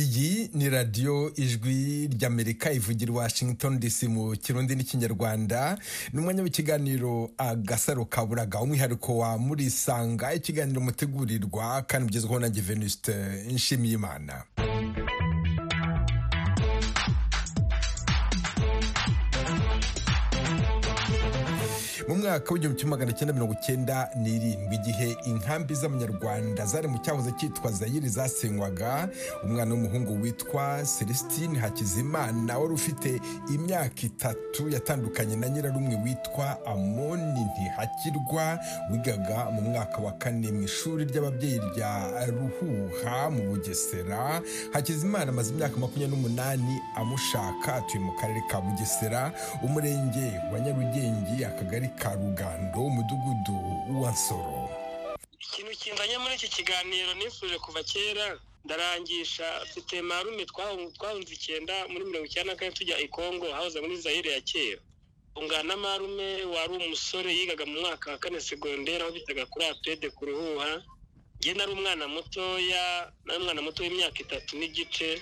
kuri radiyo ijwi ry'amerika ivugira washington dc mu kirundi n'ikinyarwanda ni umwanya w'ikiganiro agasaro kaburaga umwihariko wa murisanga ikiganiro mutegurirwa kandi ugezweho na venuste nshimiyimana mu mwaka w'igihumbi kimwe magana cyenda mirongo cyenda n'irindwi igihe inkambi z'abanyarwanda zari mu cyahoze cyitwa zayiri zasenywaga umwana w'umuhungu witwa celestine hakizimana wari ufite imyaka itatu yatandukanye na nyirarumwe witwa amoni ntihakirwa wigaga mu mwaka wa kane mu ishuri ry'ababyeyi rya ruhuha mu bugesera hakizimana amaze imyaka makumyabiri n'umunani amushaka atuye mu karere ka bugesera umurenge wa nyarugenge akagari ka rugando umudugudu wa nsoro ikintu kinzanye muri iki kiganiro nifuje kuva kera ndarangisha mfite marume twahunze icyenda muri mirongo icyenda na kane tujya i kongo hahoze muri zayire ya kera ungana marume wari umusore yigaga mu mwaka wa kane segonderi aho bitaga kuri apede ku ruhuha njye nari umwana mutoya nari umwana muto w'imyaka itatu n'igice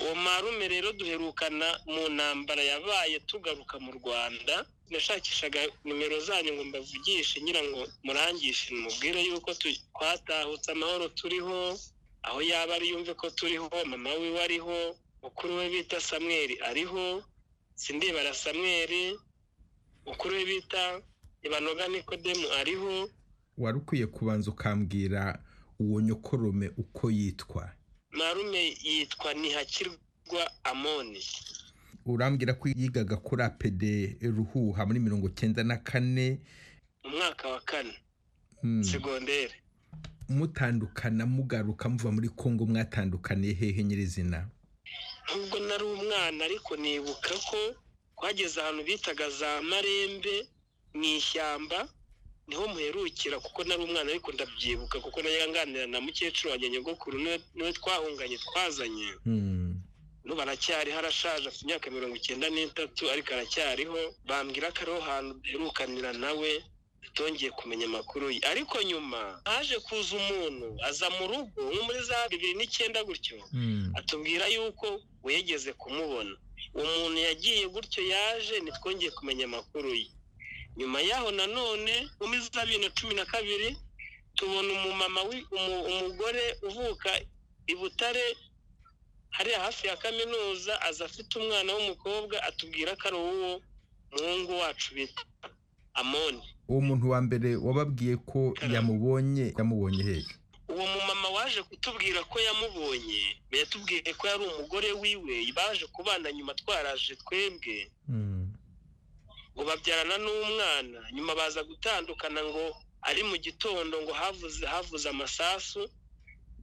uwo marume rero duherukana mu ntambara yabaye tugaruka mu rwanda nashakishaga nimero zanyu ngo mbavugishe ngira ngo murangishe mubwire yuko twatahutse amahoro turiho aho yaba ari yumve ko turiho mama wiwe ariho mukuru we bita samweri ariho sindibara samweri mukuru we bita ibanoga nikodemu ariho wari ukwiye kubanza ukambwira uwo nyokorome uko yitwa marume yitwa ntihakirwa amoni urambwira ko yigaga kuri apede ruhuha muri mirongo cyenda na kane mu mwaka wa kane Mm. segonderi mutandukana mugaruka muva muri kongo mwatandukaniye hehe nyirizina nubwo nari umwana ariko nibuka ko twageze ahantu bitaga za marembe mu ishyamba niho muherukira kuko nari umwana ariko ndabyibuka kuko nayanganira na mukecuru wanjye nyogokuru niwe niwe twahunganye twazanye Mm. n'ubu aracyariho arashaje afite imyaka mirongo icyenda n'itatu ariko aracyariho bambwira ko ariho hantu duherukanira nawe tutongeye kumenya amakuru ye ariko nyuma haje kuza umuntu aza mu rugo nko muri za bibiri n'icyenda gutyo Mm. atubwira yuko wegeze kumubona uwo muntu yagiye gutyo yaje ntitwongeye kumenya amakuru ye nyuma yaho nanone muri za bibiri na cumi na kabiri tubona umumama wi- umu- umugore uvuka i butare hariya hafi ya kaminuza aza afite umwana w'umukobwa atubwira ko ari uwo muhungu wacu bita amoni uwo muntu wa mbere wababwiye ko yamubonye yamubonye hehe uwo mumama waje kutubwira ko yamubonye yatubwiye ko yari umugore wiwe baje kubana nyuma twaraje twebwe Mm. ngo babyarana n'umwana nyuma baza gutandukana ngo ari mu gitondo ngo havuze havuze amasasu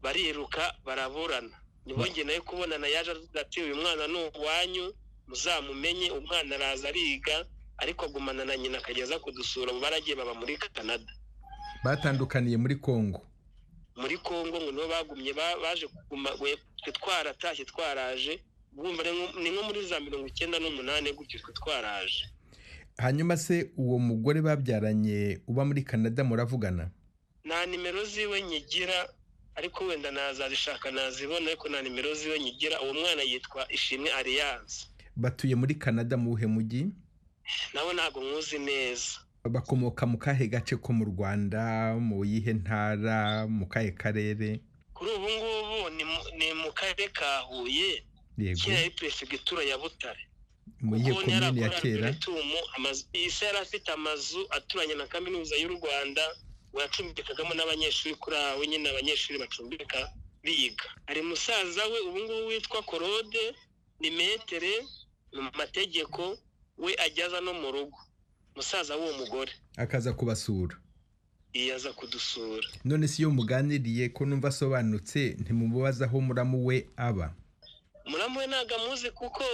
bariruka baraburana ntibongere nayo kubonana yaje avuga ati uyu mwana ni uwanyu muzamumenye umwana araza ariga ariko agumana na nyina akageza kudusura mu baragiye baba muri canada batandukaniye muri kongo muri congo ngo nibo bagumye ba- baje kuguma we- twe twaratashye twaraje bwumva ni nko- ni nko muri za mirongo icyenda n'umunani gutyo twe twaraje hanyuma se uwo mugore babyaranye uba muri canada muravugana nta nimero ziwe nyigira ariko wenda nazazishaka nazibona ariko nta nimero ziwe nyigira uwo mwana yitwa ishimwe alliance batuye muri canada mu wuhe mujyi nawe ntabwo mwuzi neza bakomoka mu kahe gace ko mu rwanda mu yihe ntara mu kahe karere kuri ubu ngubu ni mu- ni mu karere ka huye yego kera yari perefegitura ya butare mu yihe Kuko komini ya yarakoranaga kera n'ibitumu, amazu- ise yari afite amazu aturanye na kaminuza y'u rwanda ngo yacumbikagamo n'abanyeshuri kuri aho nyine abanyeshuri bacumbika biga hari musaza we ubu ngubu witwa korode ni metere mu mategeko we ajyaza no mu rugo musaza w'uwo mugore akaza kubasura yaza kudusura none si iyo muganiriye ko numva asobanutse ntimubaza aho muramu we aba muramu we ntabwo amuzi kuko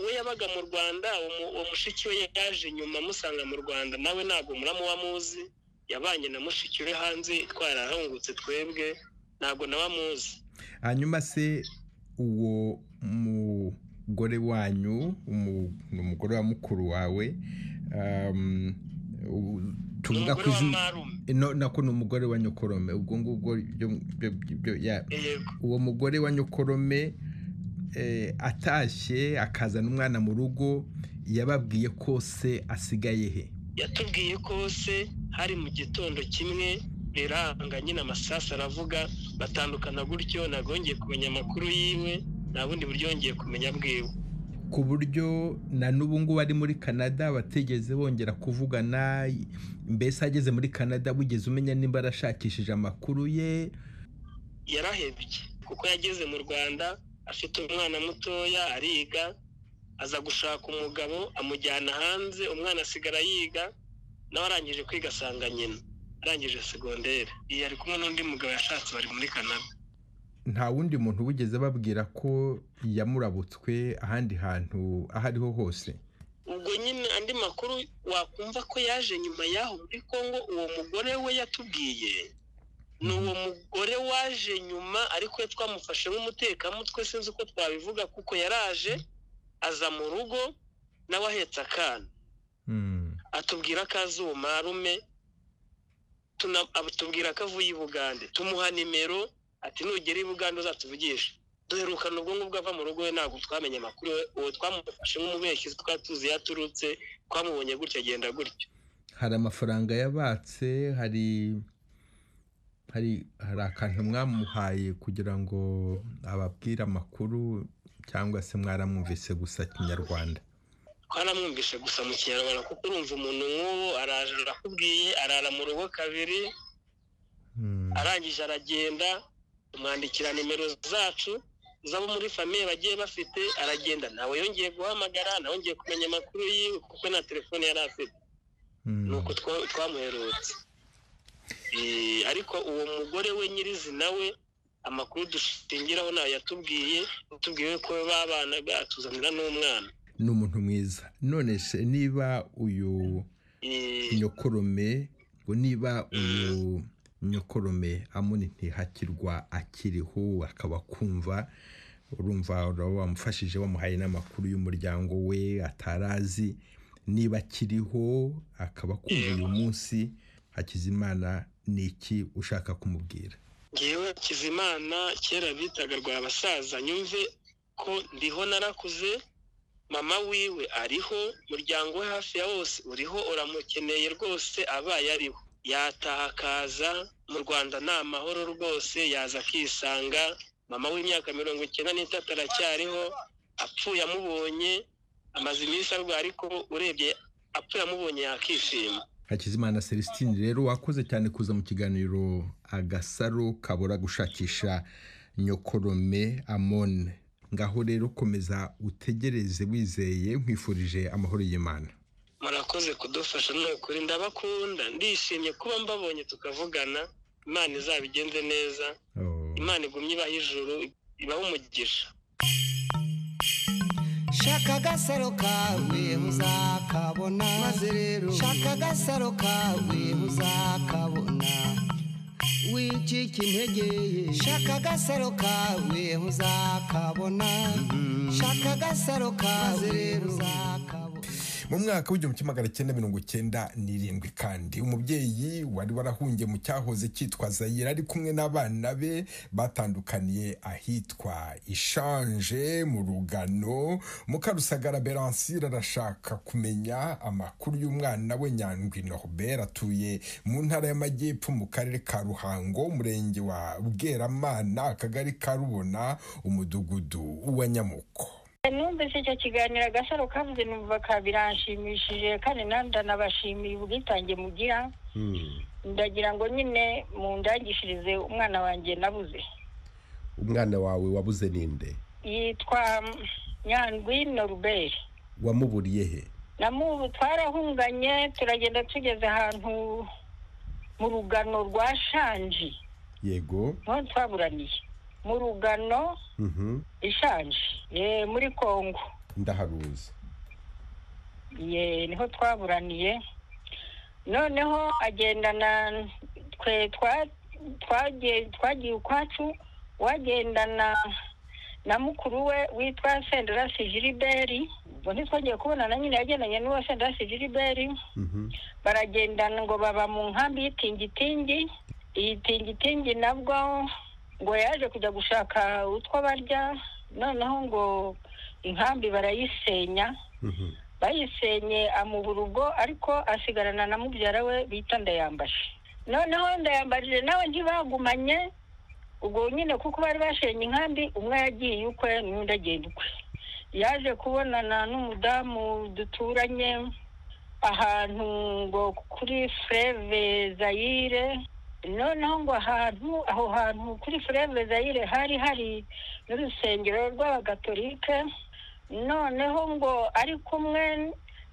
we yabaga mu rwanda uwo- uwo mushiki we yaje nyuma amusanga mu rwanda nawe ntabwo muramu we amuzi yabanye na mushiki we hanze twarahungutse twebwe ntabwo nawe amuzi hanyuma se uwo mugore wanyu umu- ni umugore wa mukuru wawe um, u- ni tuvuga umugore ko wa izina marume no- nako ni umugore wa nyokorome ubwo ngubwo byo- byo- byo- ya- yego uwo mugore wa nyokorome atashye akazana umwana mu rugo yababwiye ko se asigaye he yatubwiye ko se hari mu gitondo kimwe riranga nyine amasasu aravuga batandukana gutyo nagongeye kumenya amakuru yiwe nta bundi buryo yongeye kumenya bwiwe ku buryo na n'ubu ngubu ari muri canada batigeze bongera kuvugana mbese ageze muri canada wigeze umenya nimba arashakishije amakuru ye yarahebye kuko yageze mu rwanda afite umwana mutoya ariga aza gushaka umugabo amujyana hanze umwana asigara yiga nawe arangije kwiga asanga nyina arangije segonderi iyi ari kumwe n'undi mugabo yashatse bari muri canada nta wundi muntu wigeze babwira ko yamurabutswe ahandi hantu aho ariho hose ubwo nyine andi makuru wakumva ko yaje nyuma y'aho muri congo uwo mugore we yatubwiye ni uwo mugore waje nyuma ariko we twamufashe nk'umutekamutwe sinzi uko twabivuga kuko yaraje aza mu rugo nawe ahetse akana atubwira ko azi uwo marume tubwira ko avuye i bugande tumuha nimero ati nugera i bugande uzatuvugishe duherukana ubwo ngubwo ava mu rugo we ntabwo twamenye amakuru uwo twamufashe nk'umubeshyi twari tuzi iyo aturutse twamubonye gutya agenda gutyo hari amafaranga yabatse hari hari hari akantu mwamuhaye kugira ngo ababwire amakuru cyangwa se mwaramwumvise gusa kinyarwanda twaramwumvise gusa mu kinyarwanda kuko urumva umuntu nk'uwo araje arakubwiye arara mu rugo kabiri arangije aragenda tumwandikira nimero zacu z'abo muri famiye bagiye bafite aragenda nawe yongeye guhamagara nawe yongeye kumenya amakuru yiwe kuko na telefone yari afite ni uko twamuherutse ariko uwo mugore we nyirizina we amakuru dushingiraho nayo yatubwiye yatubwiye ko babana batuzanira n'umwana ni umuntu mwiza none se niba uyu nyokorome niba uyu nyokorome amuni ntihakirwa akiriho akaba akumva urumva wamufashije wamuhaye n'amakuru y'umuryango we atarazi niba akiriho akaba akumva uyu munsi hakizimana ni iki ushaka kumubwira ngewe hakizimana kera bitaga rwa basaza nyumve ko ndiho narakuze mama wiwe ariho umuryango we hafi ya wose uriho uramukeneye rwose abaye ariho yataha akaza mu rwanda ni amahoro rwose yaza akisanga mama w'imyaka mirongo icyenda n'itatu aracyariho apfuye amubonye amaze iminsi arwaye ariko urebye apfuye amubonye yakishima hakizimana celestine rero wakoze cyane kuza mu kiganiro agasaro kabura gushakisha nyokorome amone ngaho rero komeza utegereze wizeye nkwifurije amahoro y'imana murakoze kudufasha ni ukuri ndabakunda ndishimye kuba mbabonye tukavugana imana izabigenze neza imana igumye ibaha ijuru ibaha umugisha shaka agasaro kawe uzakabona maze rero shaka agasaro kawe uzakabona wicika intege ye shaka agasaro kawe uzakabona shaka agasaro kawe rero uzakabona mu mwaka w'igihumbi kimwe magana cyenda mirongo cyenda n'irindwi kandi umubyeyi wari warahungiye mu cyahoze cyitwa zayira ari kumwe n'abana be batandukaniye ahitwa ishanje mu rugano mukarusagara beransire arashaka kumenya amakuru y'umwana we nyandwi norbert atuye mu ntara y'amajyepfo mu karere ka ruhango umurenge wa bweramana akagari ka rubona umudugudu wa nyamuko numvise icyo kiganiro agasaro kavuze numva ka biranshimishije kandi nanjye ndanabashimiye ubwitange mugira ndagira ngo nyine mundangishirize umwana wanjye nabuze umwana wawe wabuze ninde yitwa nyandwi noruberi wamuburiye he namubu twarahunganye turagenda tugeze ahantu mu rugano rwa shanji yego niho twaburaniye mu rugano mhm ishanje Eh, muri kongo ndaharuzi ye niho twaburaniye noneho agendana twe twa- twagiye twagiye ukwacu wagendana na mukuru we witwa senderasi jiriberi ubwo ntitwongeye kubonana nyine yagendanye n'uwo senderasi jiriberi mhm baragendana ngo baba mu nkambi y'itingitingi iyi tingitingi nabwo ngo yaje kujya gushaka utwo barya noneho ngo inkambi barayisenya Mhm. bayisenye amubura ubwo ariko asigarana na mubyara we bita ndayambaje noneho ndayambaje nawe ntibagumanye ubwo nyine kuko bari bashenye inkambi umwe yagiye ukwe n'undi agenda ukwe yaje kubonana n'umudamu duturanye ahantu ngo kuri fureve zayire noneho ngo ahantu aho hantu kuri fureve zayire hari hari n'urusengero rw'abagatolike noneho ngo ari kumwe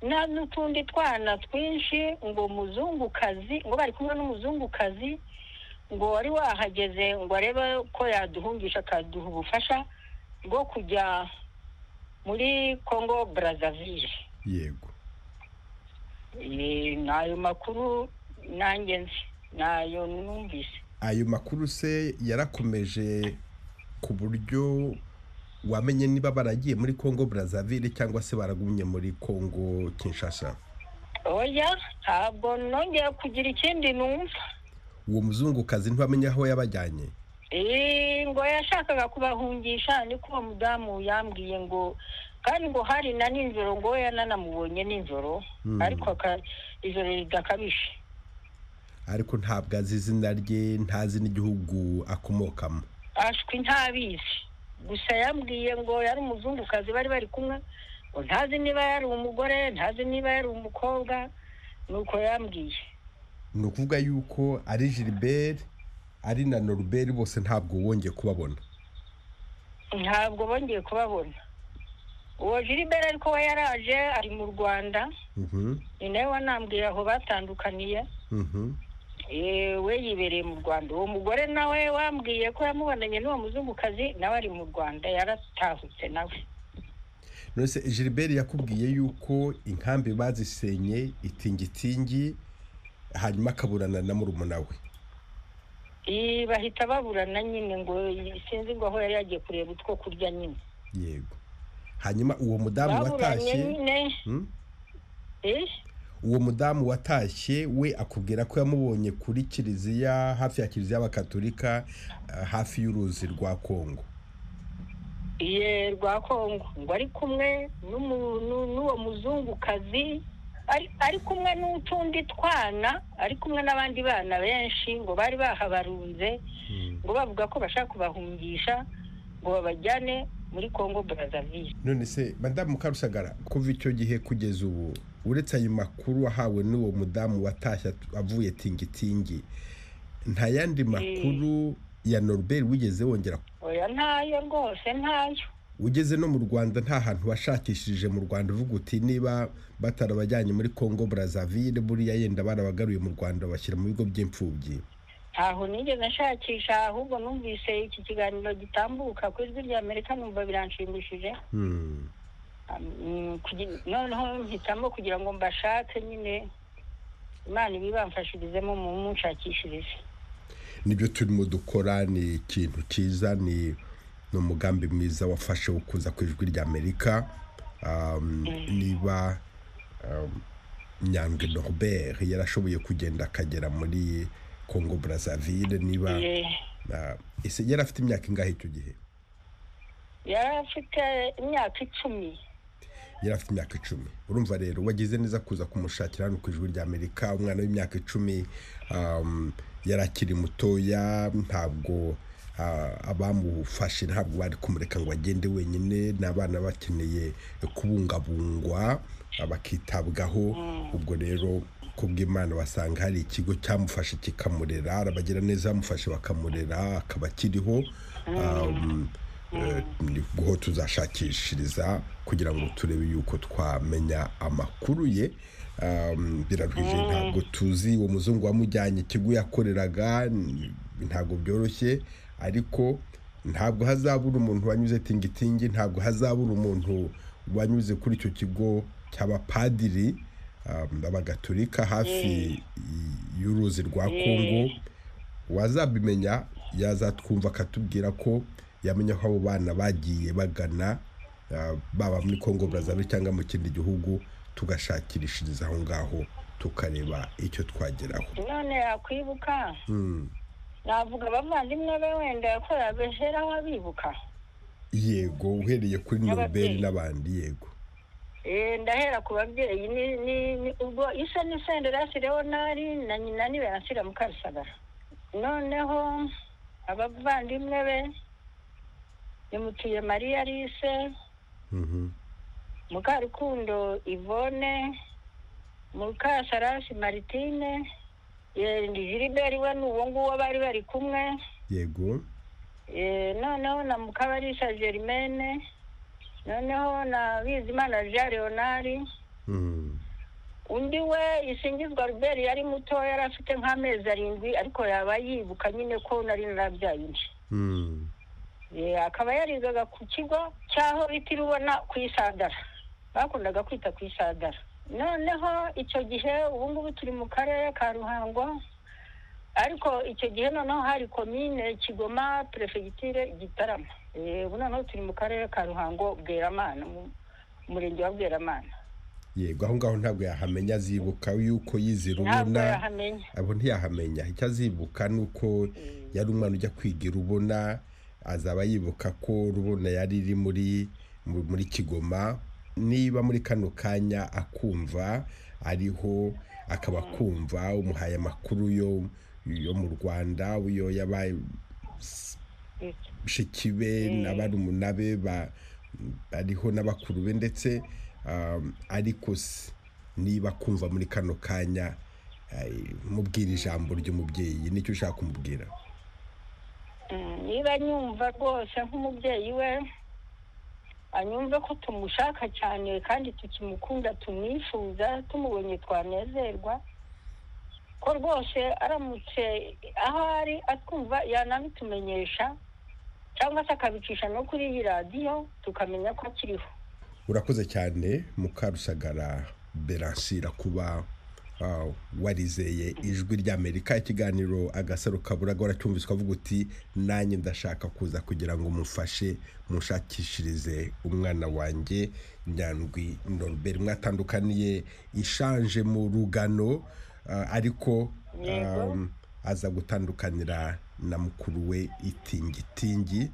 na- n'utundi twana twinshi ngo muzungukazi ngo bari kumwe n'umuzungukazi ngo wari wahageze ngo arebe ko yaduhungisha akaduha ubufasha bwo kujya muri congo brazzaville yego Eh, ni ayo makuru nanjye nzi ni ayo numvise ayo makuru se yarakomeje ku buryo wamenye niba baragiye muri congo brazzaville cyangwa se baragumye muri congo kinshasa oya ntabwo nongeye kugira ikindi numva uwo muzungukazi ntibamenye aho yabajyanye Eh, ngo yashakaga kubahungisha niko uwo mudamu yambwiye ngo kandi ngo hari na nijoro ngo we yananamubonye nijoro Hmm. ariko aka- ijoro ridakabije ariko ntabwo azi izina rye ntazi n'igihugu akomokamo ashwi ntabizi gusa yambwiye ngo yari umuzungukazi bari bari kumwe ngo ntazi niba yari umugore ntazi niba yari umukobwa nuko yambwiye ni ukuvuga yuko ari gilbert ari na norbert bose ntabwo wongeye kubabona ntabwo bongeye kubabona uwo jiriberi ariko we yaraje ari mu rwanda Mhm, ni nawe wanambwiye aho batandukaniye mhm. Eh, we yibereye mu rwanda uwo mugore nawe wambwiye ko yamubonanye n'uwo muzungukazi nawe ari mu rwanda yaratahutse nawe none se gilbert yakubwiye yuko inkambi bazisenye itingitingi hanyuma akaburana na murumuna we Eh, bahita baburana nyine ngo sinzi ngo aho yari yagiye kureba utwo kurya nyine yego hanyuma uwo mudamu baburanye watashye nyine Hmm? eh, uwo mudamu watashye we akubwira ko yamubonye kuri kiliziya hafi ya kiliziya y'abakatolika eh, hafi y'uruzi rwa kongo iye rwa kongo ngo ari kumwe n'umu- nu- n'uwo muzungukazi ari ari kumwe n'utundi twana ari kumwe n'abandi bana benshi ngo bari bahabarunze ngo bavuga ko bashaka kubahungisha ngo babajyane muri congo brazzaville none se madamu karusagara kuva icyo gihe kugeza ubu uretse ayo makuru wahawe n'uwo mudamu watashye at- avuye tingitingi nta yandi makuru ya norbert wigeze wongera oya ntayo rwose ntayo ugeze no mu rwanda nta hantu washakishije mu rwanda uvuga uti niba batarabajyanye muri congo brazzaville buriya yenda barabagaruye mu rwanda bashyira mu bigo by'imfubyi ntaho nigeze nshakisha ahubwo numvise iki kiganiro gitambuka ku ijwi rya amerika numva biranshimishije Hmm. Mm, kugi- noneho mpitamo kugira ngo mbashake nyine imana ibibamfashirizemo mu munshakishirize nibyo turimo dukora ni ikintu cyiza ni ni umugambi mwiza wafashe wo kuza ku ijwi ry'amerika Um, niba um, nyange norbert yarashoboye kugenda akagera muri congo brazzaville niba Iye, uh, ese yari afite imyaka ingahe icyo gihe yari afite imyaka icumi yari afite imyaka icumi urumva rero wagize neza kuza kumushakira hano ku ijwi ry'amerika umwana w'imyaka icumi um, yari akiri mutoya ntabwo ah, abamufashe ntabwo bari kumureka ngo agende wenyine ni abana bakeneye kubungabungwa ah, bakitabwaho ubwo rero kubw'imana basanga hari ikigo cyamufashe kikamurera arabagira neza bamufashe bakamurera akaba akiriho um, Eh, ni ho tuzashakishiriza kugira ngo turebe yuko twamenya amakuru ye Um, biraruhije ntabwo tuzi uwo muzungu wamujyanye ikigo yakoreraga n- ntabwo byoroshye ariko ntabwo hazabura umuntu wanyuze tingitingi ntabwo hazabura umuntu wanyuze kuri icyo kigo cy'abapadiri um, abagatolika hafi y- y'uruzi rwa kongo wazabimenya yazatwumva akatubwira ko yamenya ko abo bana bagiye bagana ah, baba muri congo brazzaville cyangwa mu kindi gihugu tugashakirishiriza aho ngaho tukareba icyo twageraho none yakwibuka Hmm. navuga abavandimwe be wenda yakorera beheraho abibuka yego uhereye kuri noruberi N'ababyeyi. n'abandi yego Eh, ndahera ku babyeyi ni- ni- ni- ubwo isa ni senderasi leonari na nyina ni beransira mukarusagara noneho abavandimwe be nimutuye mariya lise Mhm. mukarukundo ivone mukasarasi maritine eh, ndi jiriberi we ni uwo nguwo bari bari kumwe yego Eh, noneho na mukabarisa germaine noneho na bizimana jean leonari Mhm. undi we isingizwa Robert yari muto yari afite nk'amezi arindwi ariko yaba yibuka nyine ko nari narabyaye undi Mhm. Eh, akaba yarigaga ku kigo cy'aho bita irubona ku isadara bakundaga kwita ku isadara noneho icyo gihe ubu ngubu turi mu karere ka ruhango ariko icyo gihe noneho hari komine kigoma perefegitire gitarama Eh, ubu noneho turi mu karere ka ruhango bweramana mu murenge wa bweramana yego aho ngaho ntabwo yahamenya azibuka yuko yizera ntabwo ubona yahamenya abo ntiyahamenya icyo azibuka ni uko yari umwana ujya kwiga urubona azaba yibuka ko rubona yari iri muri mu- muri kigoma niba muri kano kanya akumva ariho akaba akumva umuhaye amakuru yo yo mu rwanda yo yabaye bashiki be na barumuna be ba- bariho n'abakuru be ndetse um, ariko se niba kumva muri kano kanya eh, mubwira ijambo ry'umubyeyi nicyo ushaka kumubwira Mm, niba nyumva rwose nk'umubyeyi we anyumve ko tumushaka cyane kandi tukimukunda tumwifuza tumubonye twanezerwa ko rwose aramutse aho ari atwumva yanabitumenyesha cyangwa se akabicisha no kuri iyi radiyo tukamenya ko akiriho urakoze cyane mukarusagara beransira kuba ah, warizeye ijwi ry'amerika ikiganiro agasaro kabura garacyumviswe avuga uti nanjye ndashaka kuza kugira ngo mufashe mushakishirize umwana wanjye nyandwi norbert mwatandukaniye ishanje mu rugano ah, ariko Yego. ah, aza gutandukanira na mukuru we itingitingi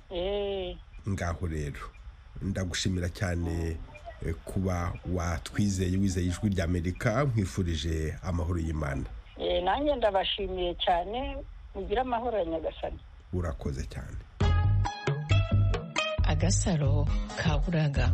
Eh, ngaho rero ndagushimira cyane eh, kuba watwizeye wizeye ijwi rya amerika nkwifurije amahoro y'imana eh, nanjye ndabashimiye cyane mugire amahoro ya nyagasani urakoze cyane agasaro ka buraga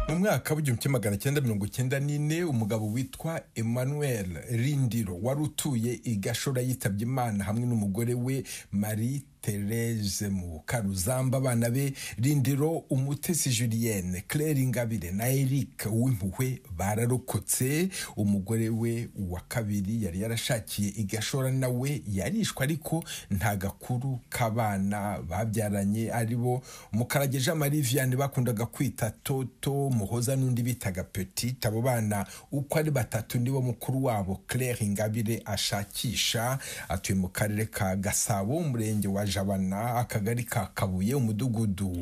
mu mwaka w'igihumbi kimwe magana cyenda mirongo icyenda n'ine umugabo witwa emmanuel rindiro wari utuye i gashora yitabye imana hamwe n'umugore we marie therese mu karuzamba abana be rindiro umutesi julienne claire ingabire na eric w'impuhwe bararokotse umugore we wa kabiri yari yarashakiye i gashora nawe yarishwe ariko nta gakuru k'abana babyaranye ari bo mukarage jean marie vianney bakundaga kwita toto muhoza n'undi bitaga petit abo bana uko ari batatu nibo mukuru wabo claire ingabire ashakisha atuye mu karere ka gasabo umurenge wa jabana akagari ka kabuye umudugudu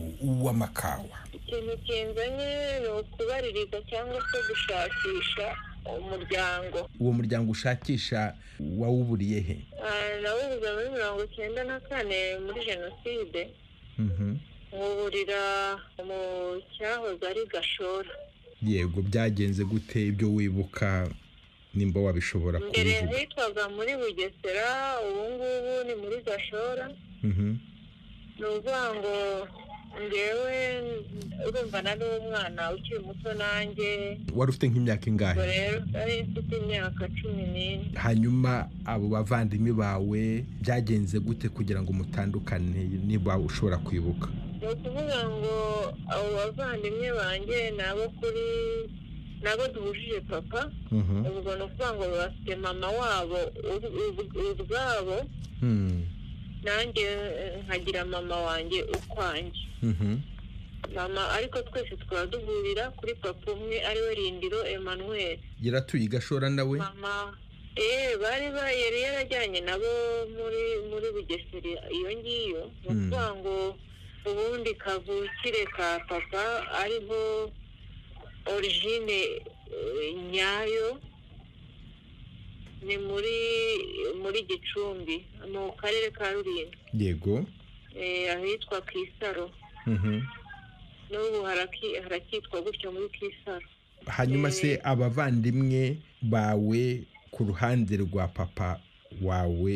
w'amakawa ikintu kinzanye ni ukubaririza cyangwa se gushakisha umuryango uwo muryango ushakisha wawuburiye he Ah, nawubuze muri mirongo icyenda na kane muri jenoside nkuburira mu cyahoze ari gashora yego byagenze gute ibyo wibuka nimba wabishobora mbere kubivuga hitwaga muri bugesera ubu ngubu ni muri gashora Mhm. ni ukuvuga ngo ngewe urumva nari umwana ukiri muto nanjye wari ufite nk'imyaka ubwo ingahe rero nari mfite imyaka cumi n'ine hanyuma abo bavandimwe bawe byagenze gute kugira ngo mutandukane niba ushobora kwibuka ni ukuvuga ngo abo bavandimwe banjye ni abo kuri ni abo duhujije papa Mhm. ubwo ni ukuvuga ngo bafite mama wabo ub- ub- ubwabo Hmm. nanjye eh, nkagira mama wanjye ukwanjye Mhm. mama ariko twese tukaba duhurira kuri papa umwe ariwe rindiro emmanuel yaratuye i gashora nawe mama eh bari ba yari yarajyanye nabo muri muri bugeseri iyo ngiyo ni ukuvuga ngo ubundi kavukire ka papa ariho origine eh, nyayo ni muri muri gicumbi mu karere ka rulindo yego eh, ahitwa kisaro n'ubu haraki- harakitwa gutyo muri kisaro hanyuma se abavandimwe bawe ku ruhande rwa papa wawe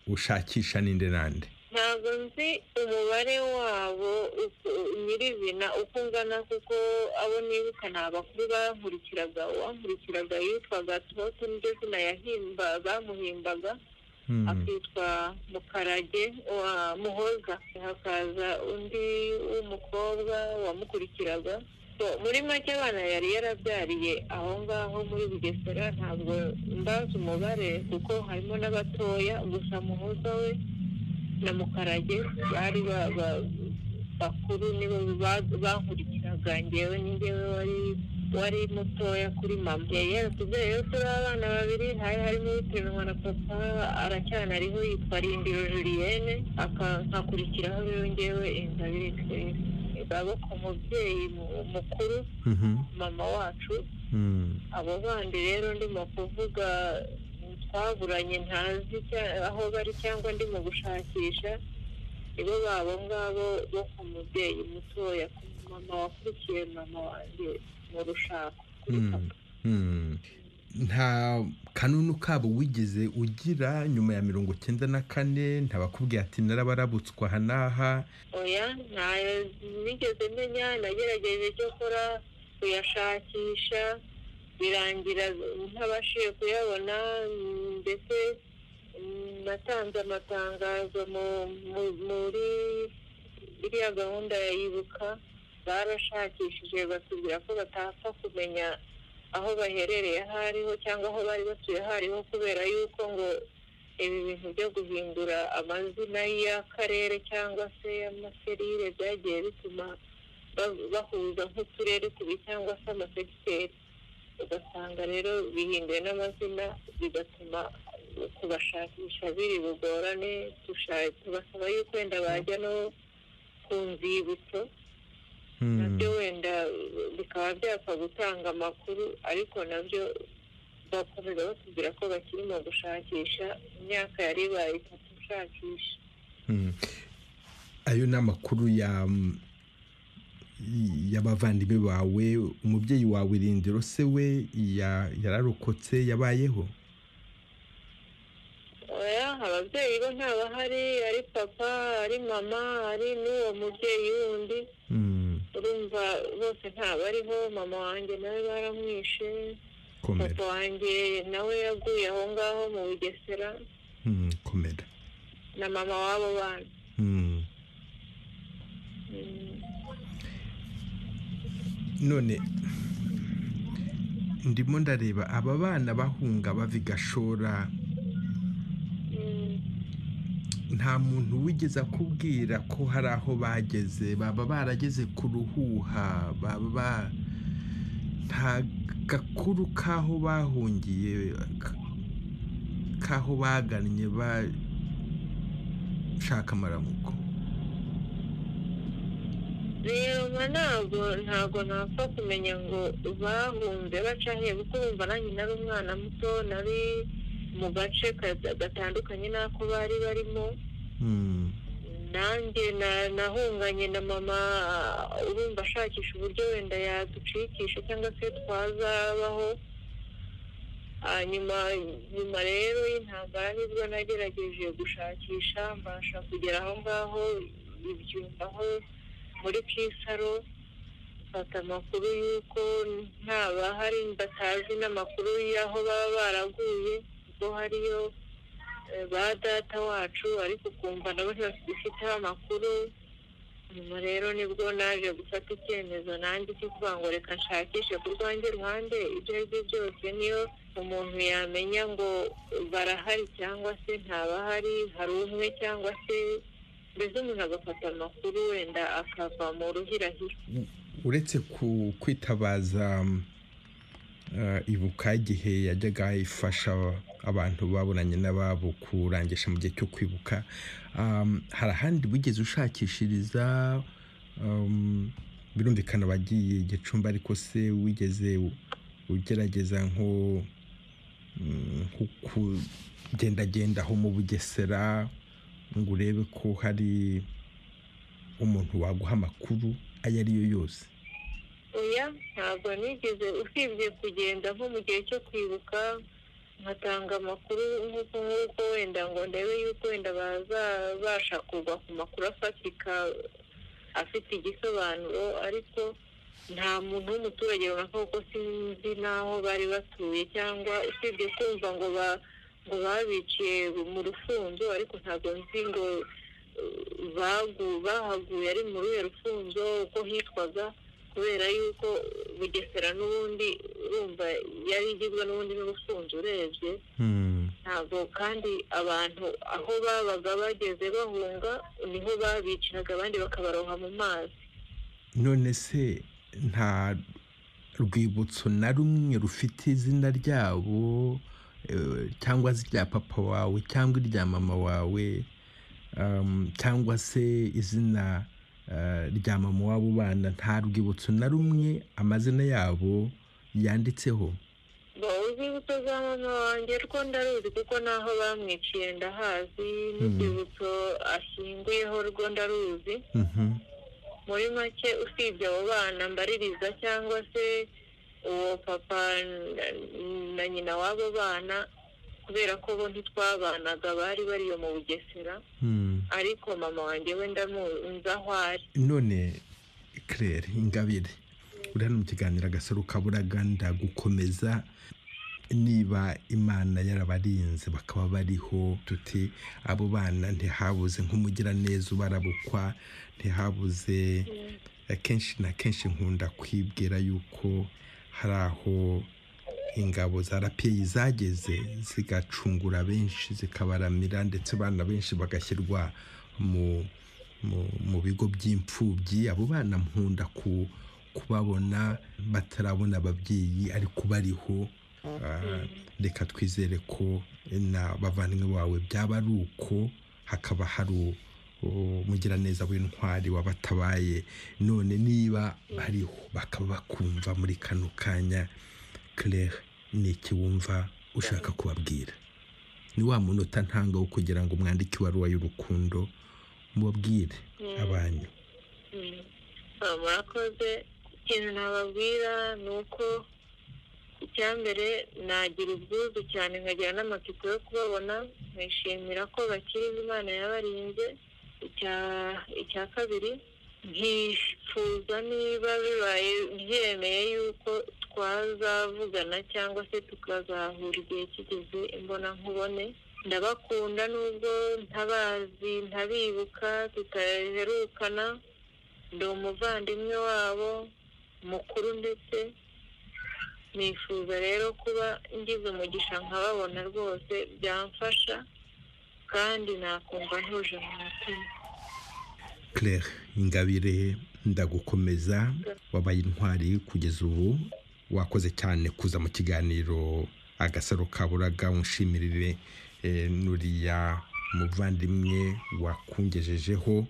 ushakisha ninde nande ntabwo nzi umubare wabo uko- nyirizina uko ungana kuko abo nibuka ni abakuru bankurikiraga uwankurikiraga yitwaga toto niryo zina yahimba bamuhimbaga akitwa mukarage wa muhoza hakaza undi w'umukobwa wamukurikiraga So, muri make abana yari yarabyariye aho ngaho muri bugesera ntabwo mbazi umubare kuko harimo n'abatoya gusa muhoza we na mukarage bari ba- ba- bakuru nibo ba- bankurikiraga ngewe ni ngewe wari wari mutoya kuri mama yari yaratubyaye rero turi abana babiri hari harimo uteranwa na papa aracyana ariho yitwa rindiro julienne aka- nkakurikiraho rero ngewe inzabire twese baboko umubyeyi mu- mukuru mama wacu abo bandi rero ndimo kuvuga twaburanye ntazi icya- aho bari cyangwa ndimo gushakisha nibo babo ngabo bo ku mubyeyi mutoya ku mama wakurikiye mama wanjye mu rushako kuri papa nta kanunu kabo wigeze ugira nyuma ya mirongo cyenda na kane ntabakubwiye ati narabarabutswa aha n'aha oya ntayo nigeze menya nagerageje icyo akora kuyashakisha birangira ntabashije kuyabona mm, ndetse mm, natanze amatangazo mu- mu- muri iriya gahunda ya ibuka barashakishije batubwira ko batapfa kumenya aho baherereye aho ariho cyangwa aho bari batuye aho ariho kubera yuko ngo ibi bintu byo guhindura amazina y'akarere cyangwa se y'amaserire byagiye bituma ba- bahuza nk'uturere tubi cyangwa se amasegiteri ugasanga rero bihinduye n'amazina bigatuma kubashakisha biri bugorane tusha- tubasaba yuko wenda bajya no ku nzibutso nabyo wenda bikaba byapfa gutanga amakuru ariko nabyo bakomeza batubwira ko bakiri mu gushakisha imyaka yari ibaye itatu ushakisha ayo ni amakuru ya y'abavandimwe bawe umubyeyi wawe irindiro se we ya- yararokotse yabayeho oya ababyeyi bo ntabahari ari papa ari mama ari n'uwo mubyeyi wundi Mm, urumva bose ntabariho mama wanjye nawe baramwishe komera papa wanjye nawe yaguye aho ngaho mu bugesera Mm, komera na mama w'abo bana Mm. none ndimo ndareba aba bana bahunga bava i gashora Mm. nta muntu wigeze akubwira ko hari aho bageze baba barageze ku ruhuha baba ba- nta gakuru k'aho bahungiye ka- k'aho bagannye bashaka amaramuko reba ntabwo ntabwo ntapfa kumenya ngo bahunze baca he kuko wumva nanjye nari umwana muto nari mu gace ka- gatandukanye n'ako bari barimo Mm, nanjye na- nahunganye na mama urumva ashakisha uburyo wenda yaducikisha cyangwa se twazabaho hanyuma nyuma rero y'intambara nibwo nagerageje gushakisha mbasha kugera aho ngaho ibyumbaho muri kisaro mfata amakuru y'uko ntabahari batazi n'amakuru y'aho baba baraguye ubwo hariyo eh, ba data wacu ariko ukumva nabo ntibafiteho amakuru nyuma rero nibwo naje gufata icyemezo nanjye cyo kuvuga ngo reka nshakishe ku rwanjye ruhande ibyo ari byo byose niyo umuntu yamenya ngo barahari cyangwa se ntabahari hari umwe cyangwa se mbese umuntu agafata amakuru wenda akava mu ruhirahiro uretse ku kwitabaza mm, eh, ibuka igihe yajyaga ifasha abantu babonanye n'ababo kurangisha mu gihe cyo kwibuka um, hari ahandi wigeze ushakishiriza um, birumvikana wagiye igicumbi ariko se wigeze u- ugerageza nko mm, nko kugendagenda aho mu bugesera ngo urebe ko hari umuntu waguha amakuru ayo ariyo yose oya ntabwo nigeze usibye kugenda nko mu gihe cyo kwibuka nkatanga amakuru nk'uko nk'uko wenda ngo ndebe yuko wenda bazabasha kuva ku makuru afatika afite igisobanuro ariko nta muntu w'umuturage runaka kuko sinzi n'aho bari batuye cyangwa usibye kumva ngo ba ngo babiciye mu rufunzo ariko ntabwo nzi ngo eh, bagu- bahaguye ari muri ruhe rufunzo uko hitwaga kubera yuko bugesera n'ubundi urumva yari igizwe n'ubundi n'urufunzo urebye ntabwo kandi abantu aho babaga bageze bahunga niho babiciraga abandi bakabaroha mu mazi none se nta rwibutso na rumwe rufite izina ryabo eh, cyangwa se irya papa wawe cyangwa irya mama wawe um, cyangwa se izina eh, rya mama w'abo bana nta rwibutso na rumwe amazina yabo yanditseho ngo urwibutso za mama wanjye rwo ndaruzi kuko naho bamwiciye ndahazi n'urwibutso ashyinguyeho rwo ndaruzi Mhm. muri make usibye abo bana mbaririza cyangwa se uwo papa na- na nyina w'abo bana kubera ko bo ntitwabanaga bari bariyo mu bugesera Hmm. ariko mama wanjye we ndamuzi aho ari none claire ingabire uri hano mu kiganiro agasaro kaburaga ndagukomeza niba imana yarabarinze bakaba bariho tuti abo bana ntihabuze nk'umugiraneza ubarabukwa ntihabuze akenshi na kenshi nkunda kwibwira yuko hari aho ingabo za rapiyeyi zageze zigacungura benshi zikabaramira ndetse abana benshi bagashyirwa mu mu- mu bigo by'imfubyi abo bana nkunda ku kubabona batarabona ababyeyi ariko bariho Ah, reka twizere ko na bavandimwe bawe byaba ari uko hakaba hari u- umugiraneza w'intwari wabatabaye none niba bariho bakaba bakumva muri kano kanya claire ni iki wumva ushaka kubabwira ni wa munota ntanga wo kugira ngo mwandike ibaruwa y'urukundo mubabwire abanyu Mm. Ah, murakoze ikintu nababwira ni uko icya mbere nagira ubwuzu cyane nkagira n'amatsiko yo kubabona nkishimira ko bakiriho imana yabarinze icya icya kabiri nkifuza niba bibaye byemeye yuko twazavugana cyangwa se tukazahura igihe kigeze imbona nkubone ndabakunda nubwo ntabazi ntabibuka tutaherukana ndi umuvandimwe wabo mukuru ndetse nifuza rero kuba ngize umugisha nkababona rwose byamfasha kandi nakumva ntuje mu mutima claire ingabire ndagukomeza wabaye intwari kugeza ubu wakoze cyane kuza mu kiganiro agasaro kaburaga unshimirire eh, nuriya muvandimwe wakungejejeho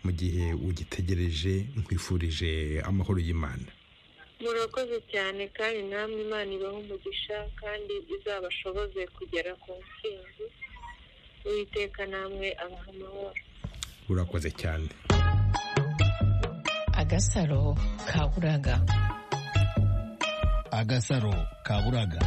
mu gihe ugitegereje nkwifurije amahoro y'imana murakoze cyane kandi namwe imana ibaho umugisha kandi izabashoboze kugera ku ntsinzi uwiteka namwe abaha amahoro urakoze cyane agasaro kaburaga agasaro kaburaga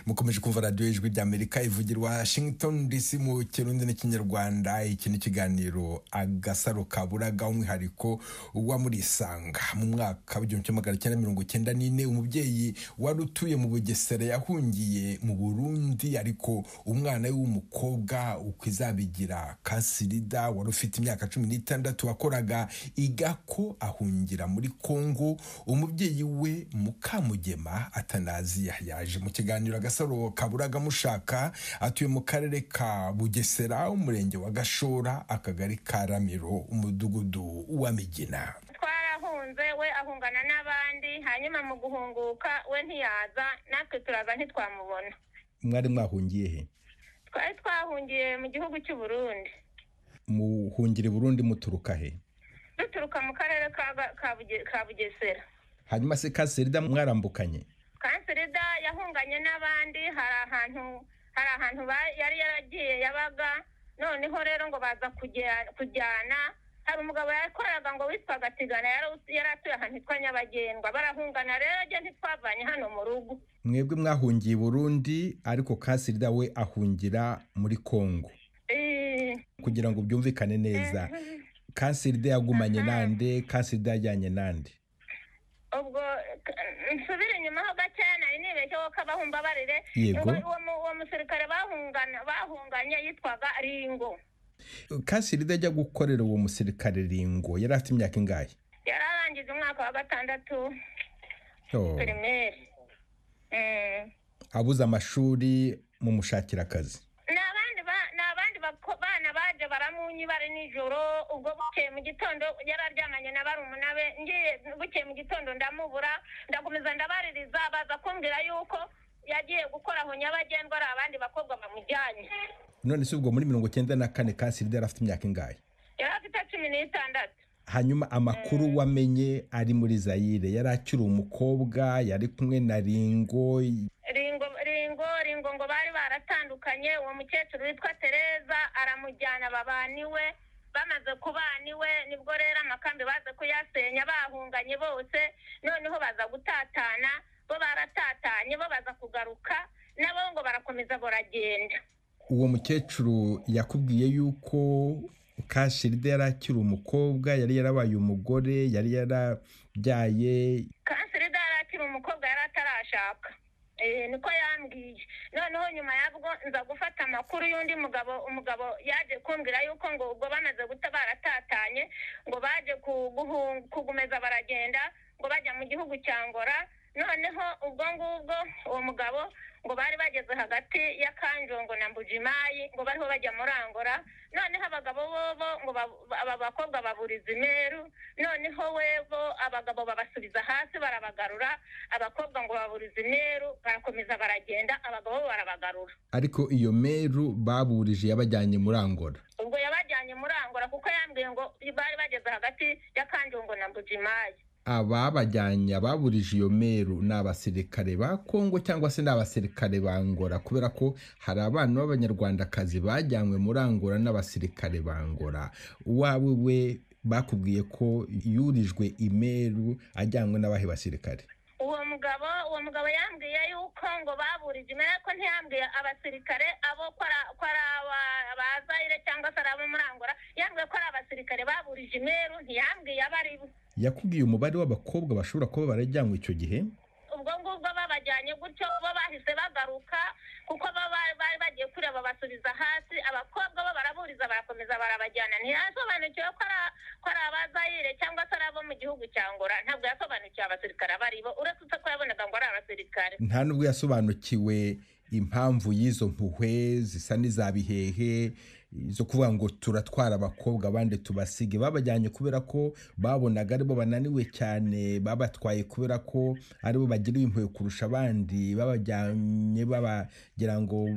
mukomeje kumva radiyo ijwi ry'amerika ivugira washington dc mu kirundi n'ikinyarwanda iki ni ikiganiro agasaro kaburaga umwihariko uwa muri isanga mu mwaka w'igihumbi kimwe magana cyenda mirongo icyenda n'ine umubyeyi wari utuye mu bugesera yahungiye mu burundi ariko umwana we w'umukobwa uko izabigira kasirida wari ufite imyaka cumi n'itandatu wakoraga igako ahungira muri kongo umubyeyi we mukamugema atanaziya yaje mu kiganiro agasaro kaburaga mushaka atuye mu karere ka bugesera umurenge wa gashora akagari ka ramiro umudugudu wa migina twarahunze we ahungana n'abandi hanyuma mu guhunguka we ntiyaza natwe turaza ntitwamubona mwari mwahungiye he twari twahungiye mu gihugu cy'u Burundi muhungire burundu muturuka he duturuka mu karere ka Ga- ka Buge- ka bugesera hanyuma se kaserida mwarambukanye kanserida yahunganye n'abandi hari ahantu hari ahantu ba- yari yaragiye yabaga noneho rero ngo baza kujya- kujyana hari umugabo yakoraga ngo witwaga tigana yari yari atuye ahantu hitwa nyabagendwa barahungana rero ajya ntitwavanye hano mu rugo mwebwe mwahungiye i burundi ariko kasirida we ahungira muri kongo Eh, kugira ngo byumvikane neza kasirida yagumanye nande kasirida yajyanye nande ubwo eh, nsubire inyuma ho gakeya nari nibeshye ko kabahumbabarire Yego. uwo uwo mu- uwo musirikare bahungana- bahunganye yitwaga ringo kasirida ajya gukorera uwo musirikare ringo yari afite imyaka ingahe yari arangije umwaka wa gatandatu Oh, pirimeri Eh. abuze amashuri mu mushakira akazi ni abandi ba- ni abandi bako- bana baje baramunyi bari nijoro ubwo bukeye mu gitondo yari aryamanye na barumuna be ngiye bukeye mu gitondo ndamubura ndakomeza ndabaririza baza kumbwira yuko yagiye gukora aho nyabagendwa ari abandi bakobwa bamujyanye none se ubwo muri mirongo icyenda na kane kasirida yari afite imyaka ingahe yari afite cumi n'itandatu hanyuma amakuru wamenye ari muri zayire yari akiri umukobwa yari kumwe na ringo ringo ringo ringo ngo bari baratandukanye uwo mukecuru witwa tereza aramujyana babaniwe bamaze kubaniwe nibwo rero amakambi baze kuyasenya bahunganye bose noneho baza gutatana bo baratatanye bo baza kugaruka nabo ngo barakomeza baragenda uwo mukecuru yakubwiye yuko kashirida yari akiri umukobwa yari yarabaye umugore yari yarabyaye kanseri yari akiri umukobwa yari atarashaka Eh, niko yambwiye noneho nyuma yabwo nza gufata amakuru y'undi mugabo umugabo yaje kumbwira yuko ngo ubwo bamaze guta baratatanye ngo baje ku- guhu- kugumeza baragenda ngo bajya mu gihugu cya ngora noneho ubwo ngubwo uwo mugabo ngo bari bageze hagati ya kanjongo na mbujimayi ngo bariho bajya muri angora noneho abagabo bobo ngo ba- aba bakobwa baburiza imeru noneho webo abagabo babasubiza hasi barabagarura abakobwa ngo baburiza imeru barakomeza baragenda abagabo bo barabagarura ariko iyo meru baburije yabajyanye muri angora ubwo yabajyanye muri angora kuko yambwiye ngo bari bageze hagati ya kanjongo na mbujimayi ababajyanye ababurije iyo meru ni abasirikare ba kongo cyangwa se ni abasirikare ba angora kubera ko hari abana b'abanyarwandakazi bajyanywe muri angora n'abasirikare ba angora uwawe we bakubwiye ko yurijwe imeru ajyanywe n'abahe basirikare uwo mugabo uwo mugabo yambwiye yuko ngo baburije imbere ko ntiyambwiye abasirikare abo ko ari ko ari aba- abazayire cyangwa se ari abo muri angora yambwiye ko ari abasirikare baburije imeru ntiyambwiye abo ari bo yakubwiye umubare w'abakobwa bashobora kuba barajyanywe icyo gihe ubwo ngubwo babajyanye gutyo bo bahise bagaruka kuko bo bari bari bagiye kureba basubiza hasi abakobwa bo baraburiza barakomeza barabajyana ntiyasobanukiwe ko ari- ko ari abazayire cyangwa se ari abo mu gihugu cya ngora ntabwo yasobanukiwe abasirikare abo ari bo uretse ko yabonaga ngo ari abasirikare nta nubwo yasobanukiwe impamvu y'izo mpuhwe zisa n'iza bihehe zo kuvuga ngo turatwara abakobwa abandi tubasige babajyanye kubera ko babonaga aribo bananiwe cyane babatwaye kubera ko aribo bagira impuhwe kurusha abandi babajyanye babagira ngo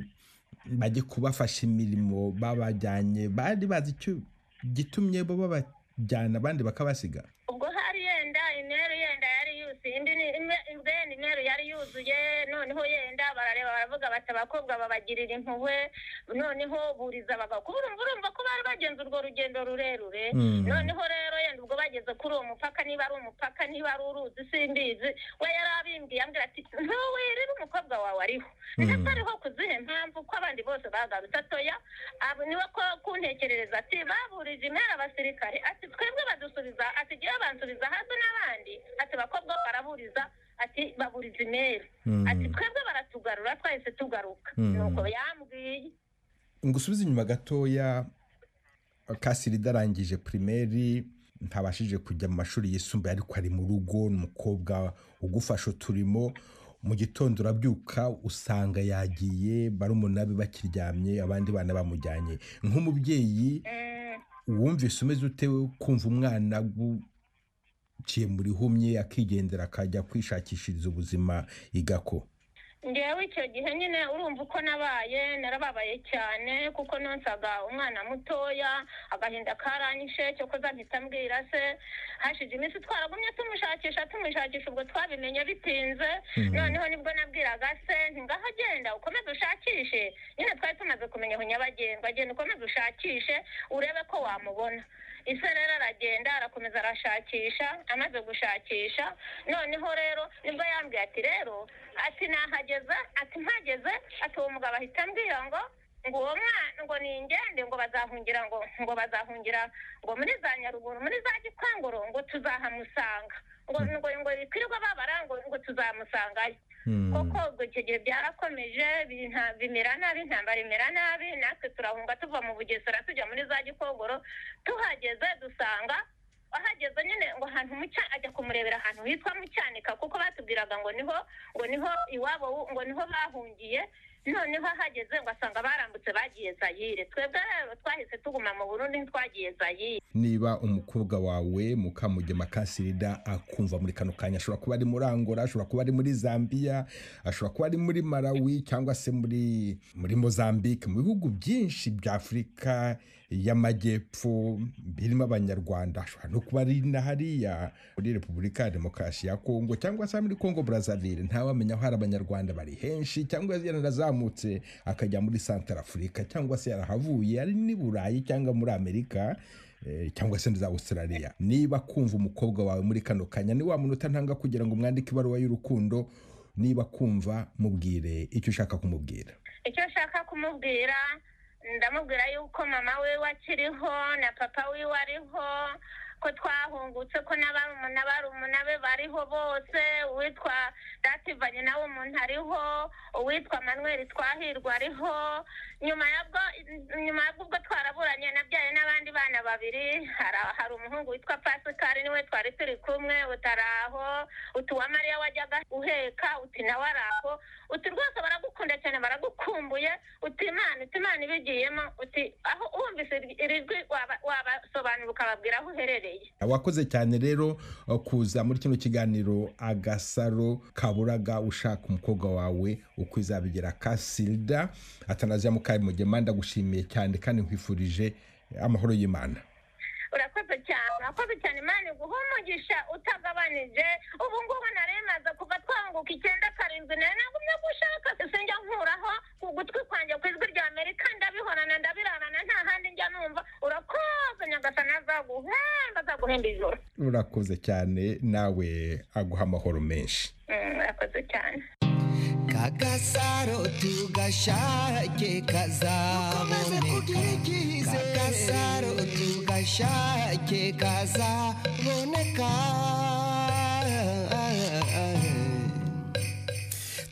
bajye kubafasha imirimo babajyanye bari bazi icyo gitumye bo babajyana abandi bakabasiga ubwo hari yenda imeru yenda yari yuzuye indi ni ime- ubwo yenda imeru yari yuzuye noneho yenda barareba baravuga bati abakobwa babagirira impuhwe noneho buriza abagabo kuba urumva urumva ko bari bagenze urwo rugendo rurerure Mm. noneho rero yenda ubwo bageze kuri uwo mupaka niba ari umupaka niba ari uruzi simbizi we yari abimbwiye ambwira ati ntuwirire umukobwa wawe ariho ndetse ariho ku zihe mpamvu ko abandi bose bagarutse atoya abo niwe ko kuntekerereza ati baburije impera abasirikare ati twebwe badusubiza ati igihe bansubiza hasi n'abandi ati abakobwa baraburiza ati baburiza imeri Mm. ati twebwe baratugarura twahise tugaruka Mm. nuko yambwiye ngusubize inyuma gatoya kasirida arangije pirimeri ntabashije kujya mu mashuri yisumbuye ariko ari mu rugo ni umukobwa ugufasha uturimo mu gitondo urabyuka usanga yagiye barumuna be bakiryamye abandi bana bamujyanye nk'umubyeyi Mm. wumvise umeze ute kumva umwana aguciye muri humye akigendera akajya kwishakishiriza ubuzima igako ngewe icyo gihe nyine urumva uko nabaye narababaye cyane kuko nonsaga umwana mutoya agahinda karanyishe cyo koza mpita mbwira se hashije iminsi twaragumye tumushakisha tumushakisha ubwo twabimenye bitinze noneho nibwo nabwiraga se ntingaho agenda ukomeze ushakishe nyine twari tumaze kumenya aho nyabagendwa agenda ukomeze ushakishe urebe ko wamubona ese rero aragenda arakomeza arashakisha amaze gushakisha noneho rero nibwo yambwiye ati rero ati nahageze ati mpageze ati uwo mugabo ahita ambwira ngo ngo uwo mwana ngo ni ingende ngo bazahungira ngo ngo bazahungira ngo muri za nyaruguru muri za gikongoro ngo tuzahamusanga ngo ngo ngo bikwirwa babara ngo ngo tuzamusangayo koko ubwo icyo gihe byarakomeje binta- bimera nabi intambara imera nabi natwe turahunga tuva mu bugesera tujya muri za gikongoro tuhageze dusanga ahageze nyine ngo ahantu mu cya ajya kumurebera ahantu hitwa mu cyanika kuko batubwiraga ngo niho ngo niho iwabo w'u- ngo niho bahungiye noneho ahageze ngo asanga barambutse bagiye zayire twebwe rero twahise tuguma mu burundi ntitwagiye zayire niba umukobwa wawe mukamugema kasirida akumva muri kano kanya ashobora kuba ari muri angola ashobora kuba ari muri zambia ashobora kuba ari muri malawi cyangwa se muri muri mozambique mu bihugu byinshi bya afurika y'amajyepfo birimo abanyarwanda ashobora no kuba ari na hariya muri repubulika ya demokarasi ya kongo cyangwa se muri kongo brazaville ntawamenya aho hari abanyarwanda bari henshi cyangwa yarazamutse akajya muri santara afurika cyangwa se yarahavuye ari n'i burayi cyangwa muri amerika eh, cyangwa se za Australia niba kumva umukobwa wawe muri kano kanya ni wa munota ntanga kugira ngo umwandike ibaruwa y'urukundo niba kumva mubwire icyo ushaka kumubwira icyo nshaka kumubwira ndamubwira yuko mama we akiriho na papa wiwe ariho ko twahungutse ko n'abarumuna barumuna be bariho bose uwitwa dativanye nawe umuntu ariho uwitwa manuel twahirwa ariho nyuma yabwo nyuma yabwo twaraburanye nabyaye n'abandi bana babiri hari- hari umuhungu witwa pasikari niwe twari turi kumwe utaraho utuwamariya wajyaga uheka uti nawe araho uti rwose baragukunda cyane baragukumbuye uti imana uti imana ibigiyemo uti aho wumvise iri jwi waba- wabasobanura ukababwira aho uherereye wakoze cyane rero eh, kuza muri kino kiganiro agasaro kaburaga ushaka umukobwa wawe uko izabigera kasilda atanaziya mukamugema ndagushimiye cyane kandi nkwifurije amahoro y'imana urakoze cyane urakoze cyane imana iguha umugisha utagabanije ubu ngubu naremaza kuva twanguka icyenda karindwi nayo nagumye gushaka sinjya nkuraho ku gutwi kwanjye ku ijwi rya amerika ndabihorana ndabirarana nta handi njya numva urakoze nyagasani azaguhemba azaguhemba ijoro urakoze cyane nawe aguha amahoro menshi Mm, urakoze cyane kagasaro tugashake kazaboneka kagasaro tugashake kazaboneka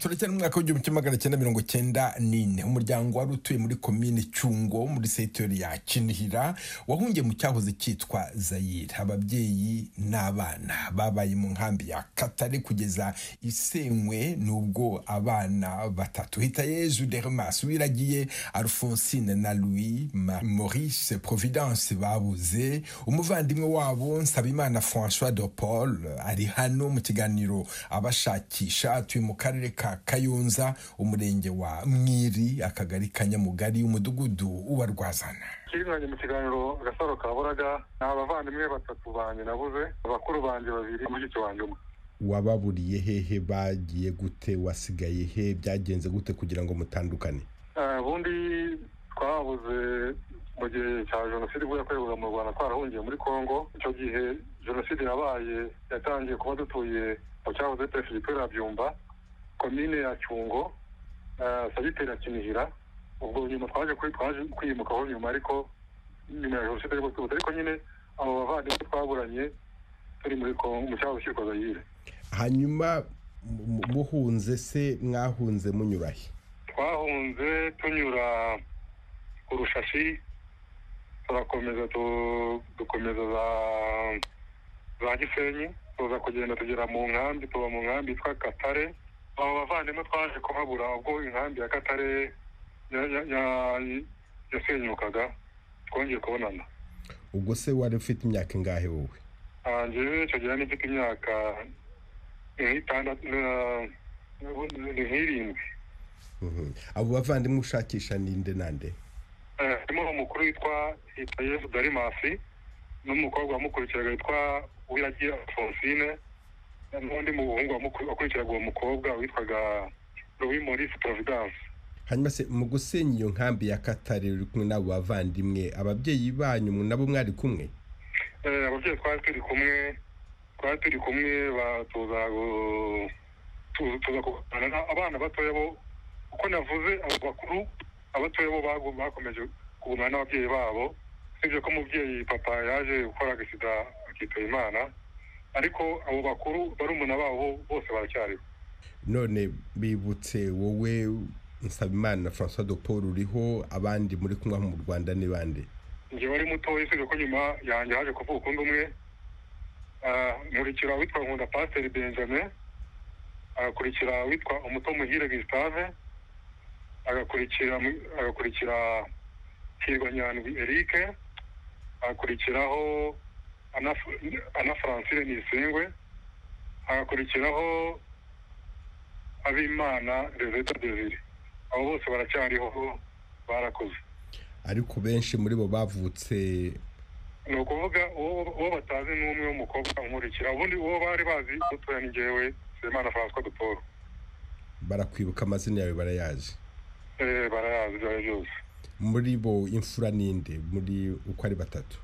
turacyari mu mwaka w'igihumbi kimwe magana cyenda mirongo cyenda n'ine umuryango wari utuye muri komine cyungo muri sekitori ya kinihira wahungiye mu cyahoze cyitwa zayire ababyeyi n'abana babaye mu nkambi ya katare kugeza isenywe n'ubwo abana batatu hitayezu dermas wiragiye alphonsine na louis Ma- maurice providence babuze umuvandimwe wabo nsabimana francois de paul ari hano mu kiganiro abashakisha atuye mu karere ka kayonza umurenge wa mwiri akagari ka nyamugari umudugudu wa rwazana kirinanye mu kiganiro gasaro kaburaga ni abavandimwe batatu banjye nabuze abakuru banjye babiri mushiki wanjye umwe wababuriye hehe bagiye gute wasigaye he byagenze gute kugira ngo mutandukane Eh, ubundi twabuze mu gihe cya jenoside ubwo yakorerwaga mu rwanda twarahungiye muri congo icyo gihe jenoside yabaye yatangiye kuba dutuye mu cyahoze perefegitura byumba komine ya cyungo eh, sagiteri ya kinihira ubwo nyuma twaje kuri- twaje kwiyimukaho nyuma ariko nyuma ya jenoside ariko twibutse ariko nyine abo bavandimwe twaburanye turi muri congo mu cyahoze cyitwa zayire hanyuma mu- mu- muhunze se mwahunze munyura he twahunze tunyura ku rushashi turakomeza tu- dukomeza za za gisenyi tuza kugenda tugera mu nkambi tuba mu nkambi yitwa katare abo bavandimwe twaje kuhabura ubwo inkambi ya katare ya- ya- ya- yasenyukaga twongeye kubonana ubwo se wari ufite imyaka ingahe wowe njyewe icyo gihe nifite imyaka nk'itandatu ni nk'irindwi abo bavandimwe ushakisha ninde nande Eh, harimo umukuru witwa hitayezu darimasi n'umukobwa wamukurikiraga witwa uwiragiye alphonsine n'undi muhungu wamuku- wakurikiraga uwo mukobwa witwaga louis maurice providence hanyuma se mu gusenya iyo nkambi ya katare uri kumwe n'abo bavandimwe ababyeyi banyu nabo mwari kumwe Eh, ababyeyi twari turi kumwe twari turi kumwe ba- tuza gu- tu- tuza kuganira na- abana batoya bo uko navuze abo bakuru abatoya bo bagu- bakomeje kugumana n'ababyeyi babo usibye ko umubyeyi papa yaje gukora agasida akitaba imana ariko abo bakuru barumuna babo bose baracyariho none bibutse wowe nsabimana na francois de paul uriho abandi muri kumwe mu rwanda ni bande njye wari mutoya usibye ko nyuma yanjye haje kuvuka undi umwe Ah, nkurikira witwa nkunda pasiteri benjamin agakurikira witwa umuto muhire gustave agakurikira mu- agakurikira hirwa nyandwi eric agakurikiraho ana Ana francine nisengwe agakurikiraho abimana reveta devire abo bose baracyariho barakoze ariko benshi muri bo bavutse ni ukuvuga uwo uwo batazi ni umwe w'umukobwa umurikira ubundi uwo bari bazi utoya ni njyewe Nsabimana francois de paul barakwibuka amazina yawe barayazi Eh, barayazi ibyo ari byo byose muri bo imfura ninde muri uko ari batatu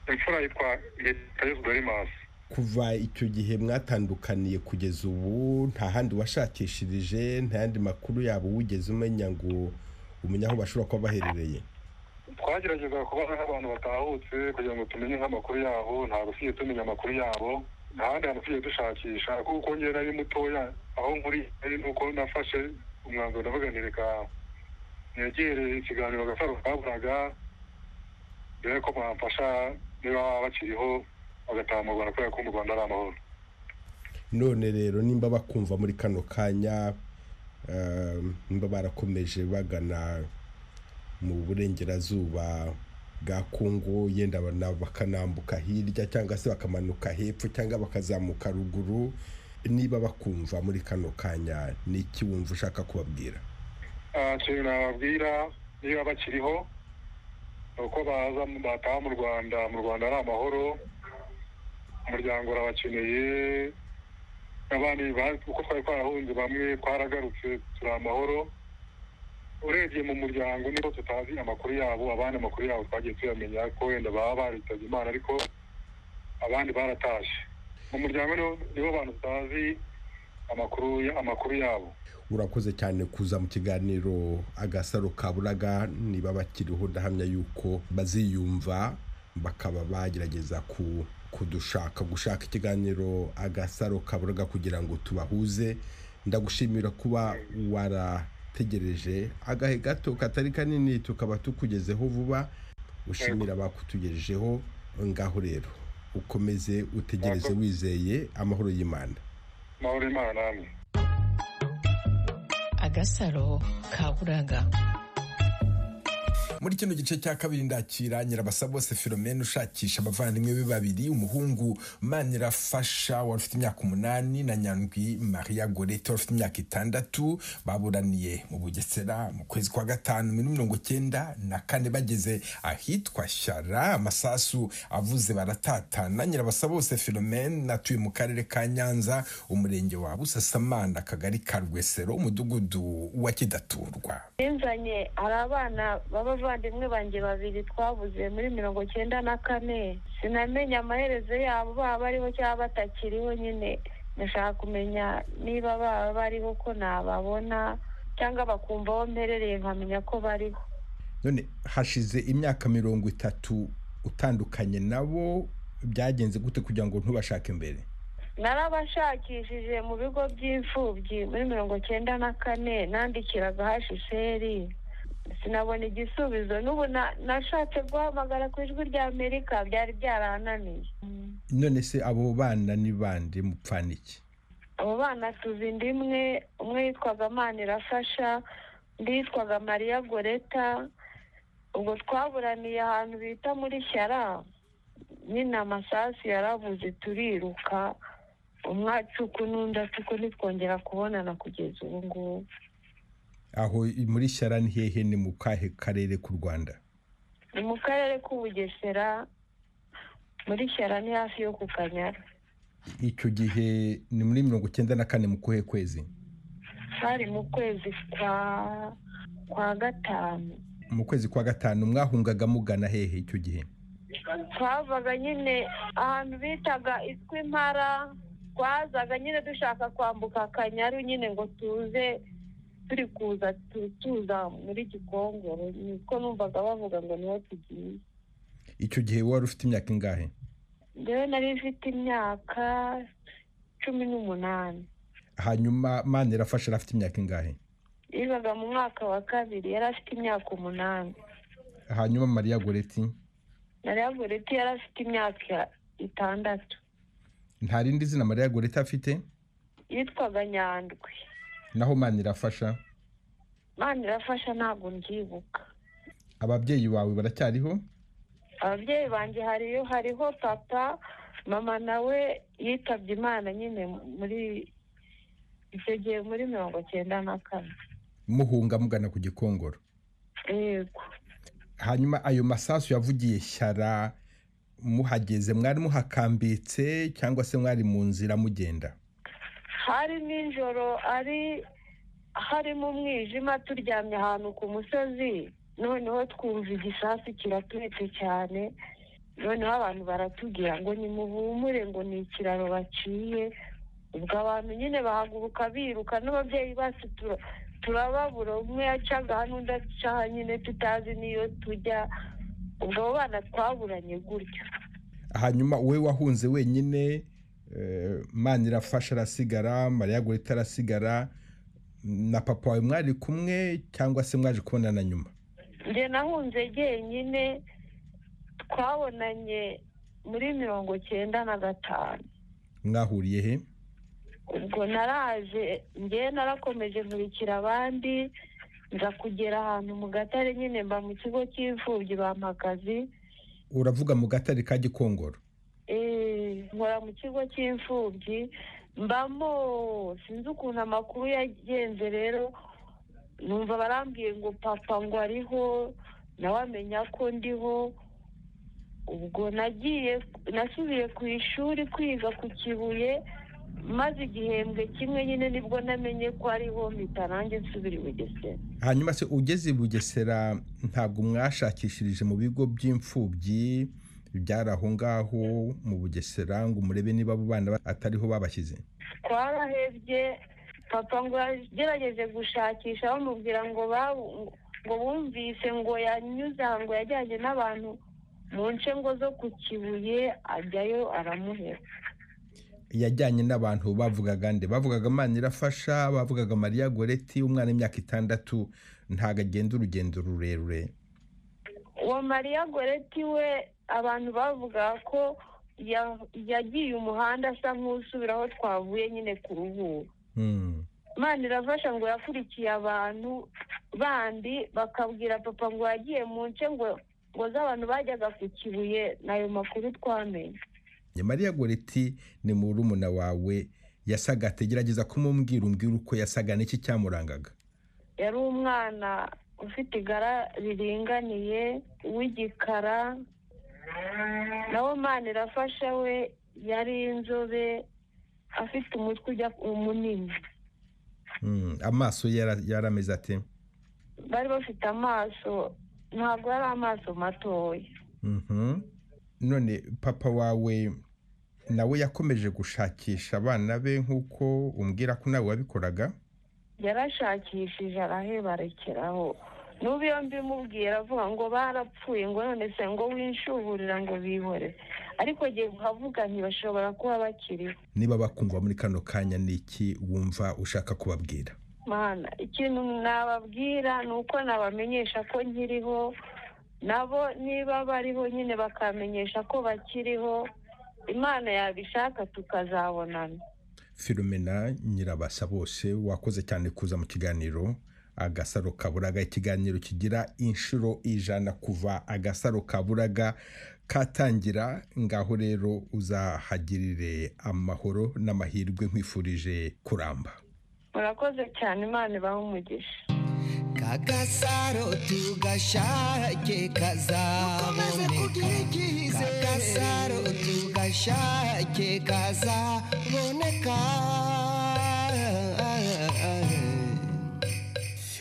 imfura yitwa hitayezu darimasi kuva icyo gihe mwatandukaniye kugeza ubu nta handi washakishirije nta yandi makuru yabo wigeze umenya ngo umenye aho bashobora kuba baherereye twagerageza kubaza nk'abantu batahutse kugira ngo tumenye nk'amakuru yabo ntabwo tugiye tumenya amakuru yabo nta handi hantu tugiye dushakisha kuko njyewe nari mutoya aho nkuri ari nuko nafashe umwanzuro ndavuga nti reka negere ikiganiro agasaro kaburaga mbere ko mwamfasha niba bakiriho bagataha mu rwanda kubera ko mu rwanda ari amahoro none rero nimba bakumva muri kano kanya ehm, nimba barakomeje bagana mu burengerazuba bwa kongo yenda bana- bakanambuka hirya cyangwa se bakamanuka hepfo cyangwa bakazamuka ruguru niba bakumva muri kano kanya ni iki wumva ushaka kubabwira ikintu nababwira niba bakiriho ni uko baza bataha mu rwanda mu rwanda ari amahoro umuryango urabakeneye n'abandi ba- uko twari twarahunze bamwe twaragarutse turi amahoro urebye mu muryango niho tutazi amakuru yabo abandi amakuru yabo twagiye tuyamenya ko wenda baba baritabye imana ariko abandi baratashye mu muryango niho- nibo bantu tutazi amakuru ya- amakuru yabo urakoze cyane kuza mu kiganiro agasaro kaburaga niba bakiriho ndahamya yuko baziyumva bakaba bagerageza ku kudushaka gushaka ikiganiro agasaro kaburaga kugira ngo tubahuze ndagushimira kuba warategereje agahe gato katari kanini tukaba tukugezeho vuba ushimira abakutugejejeho ngaho rero ukomeze utegereze wizeye amahoro y'imana amahoro y'imana namwe agasaro kaburaga muri kino gice cya kabiri ndakira nyirabasa bose filomena ushakisha abavandimwe be babiri umuhungu manirafasha wari ufite imyaka umunani na nyandwi maria gorete wari ufite imyaka itandatu baburaniye mu bugesera mu kwezi kwa gatanu muri mirongo cyenda na kane bageze ahitwa shyara amasasu avuze baratatana nyirabasa bose filomena atuye mu karere ka nyanza umurenge wa busasamana akagari ka rwesero umudugudu wa kidaturwa nzanye hari abana b'abavandimwe banjye babiri twabuze muri mirongo cyenda na kane sinamenya amaherezo yabo baba bariho cyangwa batakiriho nyine ndashaka kumenya niba baba bariho ko nababona cyangwa bakumva aho mperereye nkamenya ko bariho none hashize imyaka mirongo itatu utandukanye nabo byagenze gute kugira ngo ntubashake mbere narabashakishije mu bigo by'imfubyi muri mirongo cyenda na kane nandikiraga hashisheri sinabona igisubizo n'ubu na- nashatse guhamagara ku ijwi ry'amerika byari byarananiye none se abo bana ni bande mupfana iki abo bana tuzi inda imwe umwe yitwaga manirafasha undi yitwaga mariya goreta ubwo twaburaniye ahantu bita muri shyara nyine amasasu yaravuze turiruka umwatsuku n'undi atuku ntitwongera kubonana kugeza ubu ngubu aho muri shyara ni hehe ni mu kahe karere k'u rwanda ni mu karere k'ubugesera muri shyara ni hafi yo ku kanyara icyo gihe ni muri mirongo icyenda na kane mu kuhe kwezi hari mu kwezi kwa kwa gatanu mu kwezi kwa gatanu mwahungaga mugana hehe icyo gihe twavaga nyine ahantu bitaga itwi impara twazaga nyine dushaka kwambuka akanyaru nyine ngo tuze turi kuza tu- tuza muri gikongoro niko numvaga bavuga ngo niho tugiye icyo gihe wari ufite imyaka ingahe njyewe nari mfite imyaka cumi n'umunani hanyuma mani irafasha afite imyaka ingahe yigaga mu mwaka wa kabiri yari afite imyaka umunani hanyuma mariya goreti nari yavuriti yari afite imyaka itandatu nta rindi zina mariya goreti afite yitwaga nyandwi naho mani irafasha mani irafasha ntabwo mbyibuka ababyeyi bawe baracyariho ababyeyi banjye hariyo hariho papa mama nawe yitabye imana nyine muri icyo gihe muri mirongo cyenda na kane muhunga mugana ku gikongoro yego hanyuma ayo masasu yavugiye shyara muhageze mwari muhakambitse cyangwa se mwari mu nzira mugenda hari nijoro ari harimo umwijima turyamye ahantu ku musozi noneho twumva igisasu kiraturitse cyane noneho abantu baratubwira ngo nimuhumure ngo ni ikiraro baciye ubwo abantu nyine bahaguruka biruka n'ababyeyi bacu tura- turababura umwe yacaga hano undi acaha nyine tutazi n'iyo tujya ubwo abo bana twaburanye gutyo hanyuma wowe wahunze wenyine eh, mani irafasha arasigara mariya gorita arasigara na papa wawe mwari kumwe cyangwa se mwaje kubonana nyuma njye nahunze jyenyine twabonanye muri mirongo cyenda na gatanu mwahuriye he ubwo naraje njye narakomeje nkurikira abandi nza kugera ahantu mu gatare nyine mba mu kigo cy'imfubyi bampagazi uravuga mu gatare ka gikongoro Eh, nkora mu kigo cy'imfubyi mbamo sinzi ukuntu amakuru yagenze rero numva barambwiye ngo papa ngo ariho nawe amenya ko ndiho ubwo nagiye nasubiye ku ishuri kwiga ku kibuye maze igihembwe kimwe nyine nibwo namenye ko ariho mpita nanjye nsubira i bugesera hanyuma se ugeze i bugesera ntabwo mwashakishirije mu bigo by'imfubyi byari aho ngaho mu bugesera ngo murebe niba abo bana ba- atariho babashyize twarahebye papa ngo yagerageje gushakisha bamubwira ngo babu ngo bumvise ngo yanyuze aha ngo yajyanye n'abantu mu nce ngo zo ku kibuye ajyayo aramuhera yajyanye n'abantu bavugaga nde bavugaga imana irafasha bavugaga mariya goreti umwana w'imyaka itandatu ntabwo agenda urugendo rurerure uwo mariya goreti we abantu bavuga ko ya- yagiye umuhanda asa nk'usubira aho twavuye nyine ku ruhuri Hmm. imana irafasha ngo yakurikiye abantu bandi bakabwira papa ngo yagiye mu nce ngo ngo z'abantu bajyaga ku kibuye n'ayo makuru twamenye Ya mariya goreti ni murumuna wawe yasaga ategerageza kumubwira umbwira uko yasaga n'iki cyamurangaga yari umwana ufite igara riringaniye w'igikara nawe imana irafasha we yari inzobe afite umutwe ujya munini Hmm. amaso ye yara- yari ameze ate bari bafite amaso ntabwo yari amaso matoya Mhm. none papa wawe nawe yakomeje gushakisha abana be nk'uko umbwira ko nawe wabikoraga yarashakishije araheba arekeraho n'ubu iyo mbimubwira avuga ngo barapfuye ngo none se ngo winshuburira ngo bihore ariko agiye kuhavuga ntibashobora kuba bakiriho niba bakumva muri kano kanya ni iki wumva ushaka kubabwira mana ikintu nababwira ni uko nabamenyesha ko nkiriho nabo niba bariho nyine bakamenyesha ko bakiriho imana yabishaka tukazabonana filomena nyirabasa bose wakoze cyane kuza mu kiganiro agasaro kaburaga ikiganiro kigira inshuro ijana kuva agasaro kaburaga katangira ngaho rero uzahagirire amahoro n'amahirwe nkwifurije kuramba murakoze cyane imana ibaha umugisha kagasaro tugashake kazaboneka kagasaro tugashake kazaboneka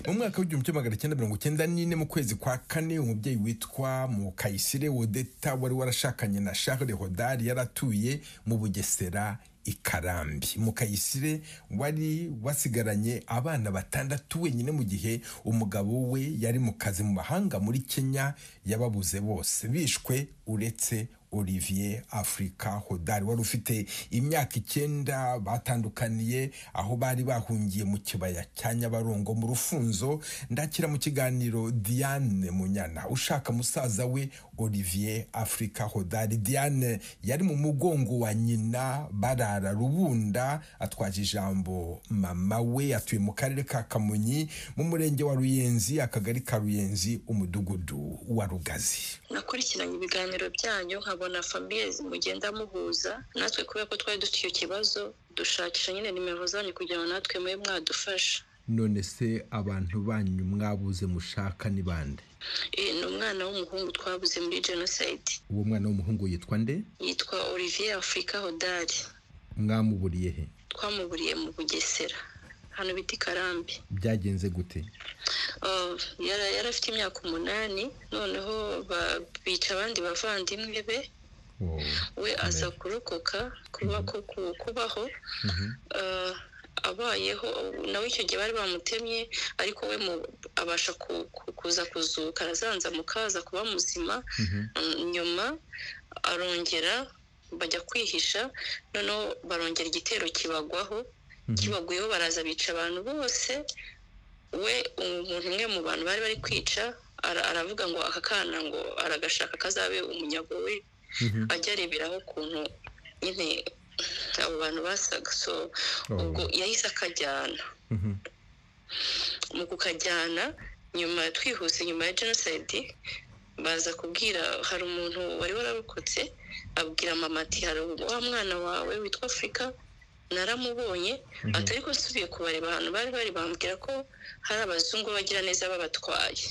mu mwaka w'igihumbi kimwe magana cyenda mirongo icyenda n'ine mu kwezi kwa kane umubyeyi witwa mukayisire wodeta wari warashakanye na charles hodari yari atuye mu bugesera ikarambi mukayisire wari wasigaranye abana batandatu wenyine mu gihe umugabo we yari mu kazi mu mahanga muri kenya yababuze bose bishwe uretse olivier afurika hodari wari ufite imyaka icyenda batandukaniye aho bari bahungiye mu kibaya cya nyabarongo mu rufunzo ndakira mu kiganiro diane munyana ushaka musaza we olivier afurika hodari diane yari mu mugongo wa nyina barara rubunda atwaje ijambo mama we atuye mu karere ka kamonyi mu murenge wa ruyenzi akagari ka ruyenzi umudugudu wa rugazi nakurikiranye ibiganiro byanyu nkabona famiye mugenda muhuza natwe kubera ko twari dufite icyo kibazo dushakisha nyine nimero zanyu kugira ngo natwe mube mwadufasha none se abantu banyu mwabuze mushaka ni bande Eh, ni umwana w'umuhungu twabuze muri jenoside uwo mwana w'umuhungu yitwa nde yitwa olivier afurika hodari mwamuburiye he twamuburiye mu bugesera hano bita i karambi byagenze gute Ah, yara- yari afite imyaka umunani noneho ba- bica abandi bavandimwe be Oh, we aza kurokoka kuba ku- ku- kubaho Ah, abayeho nawe icyo gihe bari bamutemye ariko we mu- abasha ku- ku- kuza kuzuka arazanzamuka aza kuba muzima Mm, nyuma arongera bajya kwihisha noneho barongera igitero kibagwaho kibagwiyeho baraza bica abantu bose we umuntu umwe mu bantu bari bari kwica ara- aravuga ngo aka kana ngo aragashaka kazabe umunyago we ajya areberaho ukuntu nyine abo bantu basaga so ubwo yahise akajyana mu kukajyana nyuma twihuse nyuma ya jenoside baza kubwira hari umuntu wari wararokotse abwira mama ati hari wa mwana wawe witwa afurika naramubonye ati ariko nsubiye kubareba ahantu bari bari bambwira ko hari abazungu bagira neza babatwaye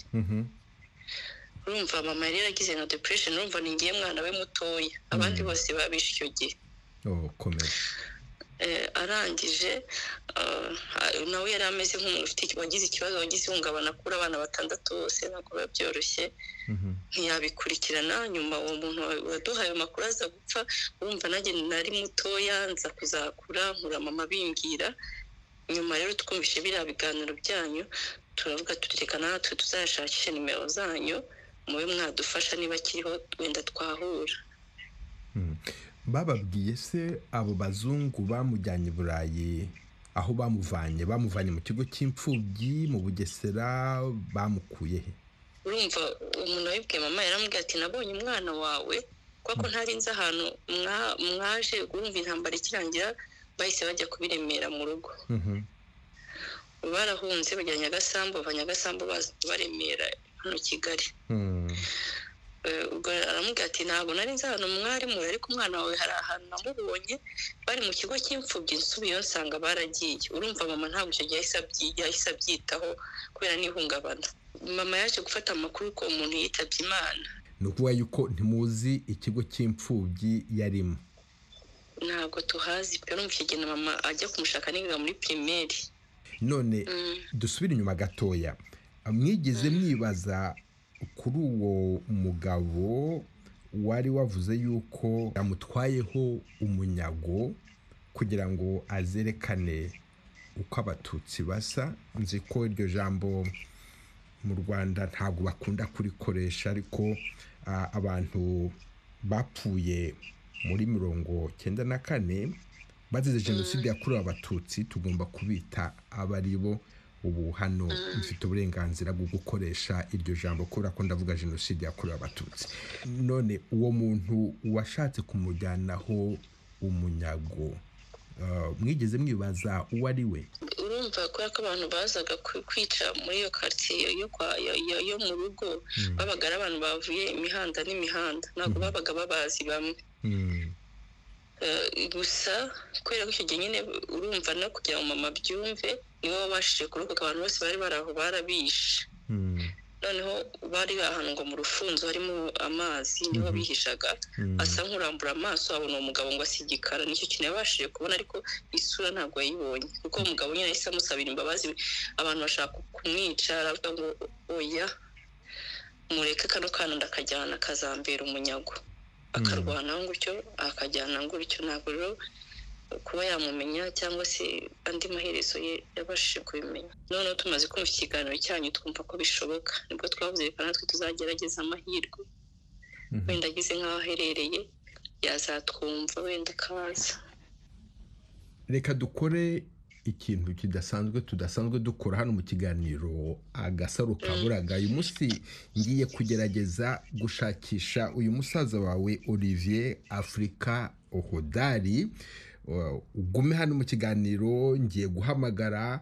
urumva mama yari yaragize na depression urumva ni ngiye mwana we mutoya abandi bose babishe icyo gihe oh, komera Eh, arangije ah, ah, nawe yari ameze nk'umuntu ufite iki- wagize ikibazo wagize ihungabana kuri abana batandatu bose ntabwo biba byoroshye ntiyabikurikirana nyuma uwo muntu wa- waduhaye ayo makuru aza gupfa wumva nanjye nari mutoya nza kuzakura nkura mama bimbwira nyuma rero twumvise biriya biganiro byanyu turavuga tuti reka natwe tuzashakishe nimero zanyu mube mwadufasha niba akiriho wenda twahura bababwiye se abo bazungu bamujyanye i burayi aho bamuvanye bamuvanye mu kigo cy'imfubyi mu bugesera bamukuye he urumva umuntu wabibwiye mama yaramubwira ati nabonye umwana wawe kuko ko ntari nzi ahantu mwa- mwaje urumva intambara ikirangira bahise bajya kubiremera mu rugo barahunze bajya nyagasambu bava nyagasambu baza kubaremera hano kigali Eh, ubwo aramubwira ati ntabwo nari nzi ahantu mwari muri ariko umwana wawe hari ahantu namubonye bari mu kigo cy'imfubyi nsubiyeyo nsanga baragiye urumva mama ntabwo icyo gihe yahise abyi- yahise abyitaho kubera n'ihungabana mama yaje gufata amakuru ko umuntu yitabye imana ni ukuvuga yuko ntimuzi ikigo cy'imfubyi yarimo ntabwo tuhazi pe urumva icyo gihe na mama ajya kumushaka niga muri pirimeri none dusubire inyuma gatoya mwigeze mwibaza kuri uwo mugabo wari wavuze yuko yamutwayeho umunyago kugira ngo azerekane uko abatutsi basa nzi ko iryo jambo mu rwanda ntabwo bakunda kurikoresha ariko ah, abantu bapfuye muri mirongo cyenda na kane bazize jenoside yakorewe abatutsi tugomba kubita aba ari bo ubu hano mfite uburenganzira bwo gukoresha iryo jambo kubera ko ndavuga jenoside yakorewe abatutsi none uwo muntu washatse kumujyanaho umunyago ah, mwigeze mwibaza uwo ari we uru urumva kubera ko abantu bazaga kwi- kwica muri iyo karitsiye yo kwa- yo- yo- yo mu rugo babaga ari abantu bavuye imihanda n'imihanda ntabwo babaga babazi bamwe Eh, gusa kubera ko icyo gihe nyine urumva no kugira ngo mama abyumve nibo babashije kurokoka abantu bose bari bari aho barabishe noneho bari bahanwa mu rufunzo harimo amazi niho bihishaga asa nk'urambura amaso abona uwo mugabo ngo asa igikara nicyo kintu yabashije kubona ariko isura ntabwo yayibonye kuko uwo mugabo nyine yahise amusabira imbabazi abantu bashaka kumwica aravuga ngo oya mureke kano kana ndakajyana kazambera umunyago akarwana gutyo akajyana gutyo ntabwo rero kuba yamumenya cyangwa se andi maherezo ye yabashije kubimenya noneho tumaze kumva ikiganiro cyanyu twumva ko bishoboka nibwo twavuze reka natwe tuzagerageza amahirwe wenda agize nk'aho aherereye yazatwumva wenda akaza reka dukore ikintu kidasanzwe tudasanzwe dukora hano mu kiganiro agasaro kaburaga uyu munsi ngiye kugerageza gushakisha uyu musaza wawe olivier afurika ohodari Uh, ugume hano mu kiganiro ngiye guhamagara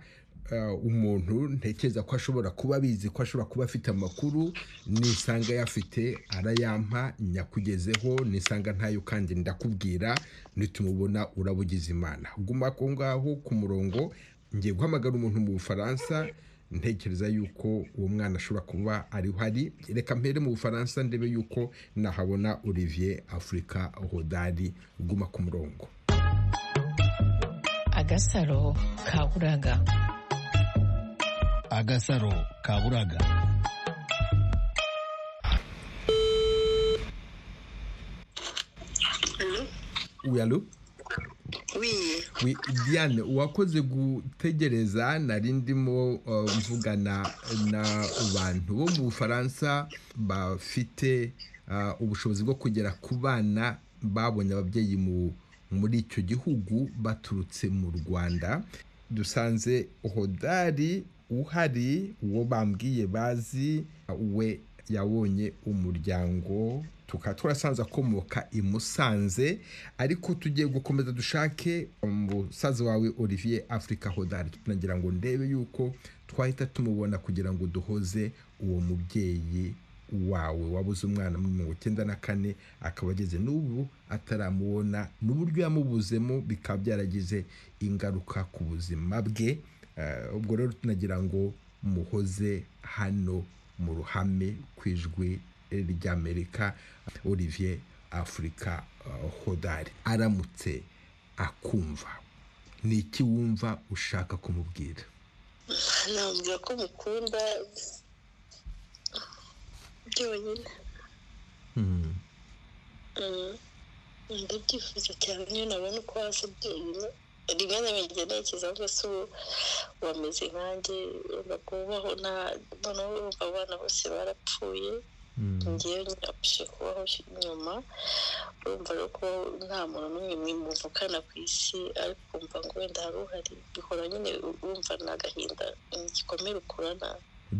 uh, umuntu ntekereza ko ashobora kuba abizi ko ashobora kuba afite amakuru nisanga yafite arayampa nyakugezeho nisanga ntayo kandi ndakubwira nitumubona urabugize imana guma aho ngaho ku murongo ngiye guhamagara umuntu mu bufaransa ntekereza yuko uwo mwana ashobora kuba ariho ari reka mpere mu bufaransa ndebe yuko nahabona olivier afurika hodari guma ku murongo agasaro kaburaga agasaro kaburaga uyalo wiye Oui, Diane wakoze gutegereza nari ndimo uh, mvugana na bantu bo mu Bufaransa bafite uh, ubushobozi bwo kugera ku bana babonye ababyeyi mu muri icyo gihugu baturutse mu Rwanda dusanze hodari uhari uwo bambwiye bazi we yabonye umuryango tukaba twarasanze akomoka i musanze ariko tugiye gukomeza dushake umusaza wawe olivier africa hodari tunagira ngo ndebe yuko twahita tumubona kugira ngo duhoze uwo mubyeyi wawe wabuze umwana muri mirongo icyenda na kane akaba ageze n'ubu ataramubona n'uburyo yamubuzemo bikaba byaragize ingaruka ku buzima bwe Eh, ubwo rero tunagira ngo muhoze hano mu ruhame ku ijwi ry'amerika olivier afurika hodari aramutse akumva ni iki wumva ushaka kumubwira nabwira ko mukunda byonyine Mm. ndabyifuza cyane niyo nabona uko hasi byonyine rimwe na rimwe njya ntekereza ngo se ubu wameze nkanjye wenda kubaho nta noneho urumva abana bose barapfuye ngewe nyabashije kubaho nyuma urumva rero ko nta muntu n'umwe muvukana ku isi ariko ukumva ngo wenda hari uhari bihora nyine urumva ni agahinda gikomere ukurana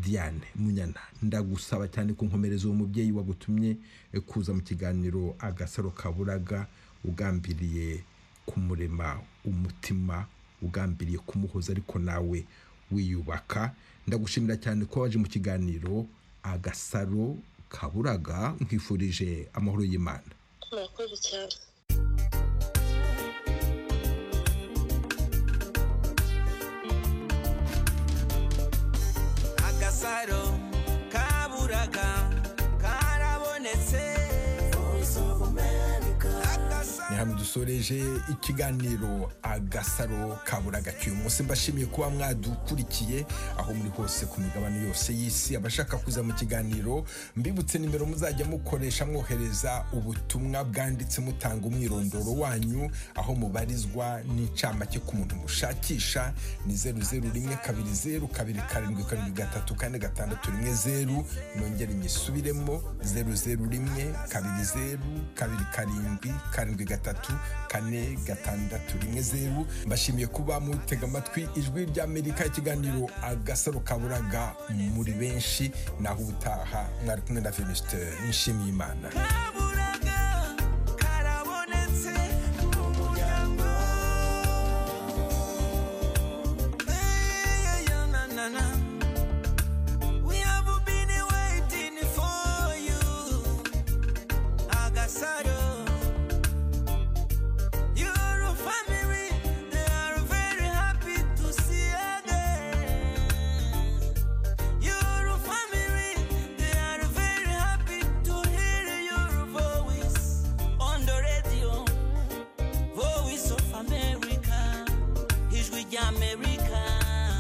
diane munyana ndagusaba cyane ku nkomereza uwo mubyeyi wagutumye eh, kuza mu kiganiro agasaro kaburaga ugambiriye kumurema umutima ugambiriye kumuhoza ariko nawe wiyubaka ndagushimira cyane ko waje mu kiganiro agasaro kaburaga nkwifurije amahoro y'imana murakoze cyane agasaro kaburaga karabonetse ni hano dusoreje ikiganiro agasaro kaburaga cy'uyu munsi mbashimiye kuba mwadukurikiye aho muri hose ku migabane yose y'isi abashaka kuza mu kiganiro mbibutse nimero muzajya mukoresha mwohereza ubutumwa bwanditse mutanga umwirondoro wanyu aho mubarizwa n'incamake ku muntu mushakisha ni zeru zeru rimwe kabiri zeru kabiri karindwi karindwi gatatu kane gatandatu rimwe zeru nongere nyisubiremo zeru zeru rimwe kabiri zeru kabiri karindwi karindwi gatatu kane gatandatu rimwe zeru mbashimiye kuba mutega amatwi ijwi ry'amerika ikiganiro agasaro kaburaga muri benshi naho ubutaha mwari kumwe na venuste nshimiyimana kaburaga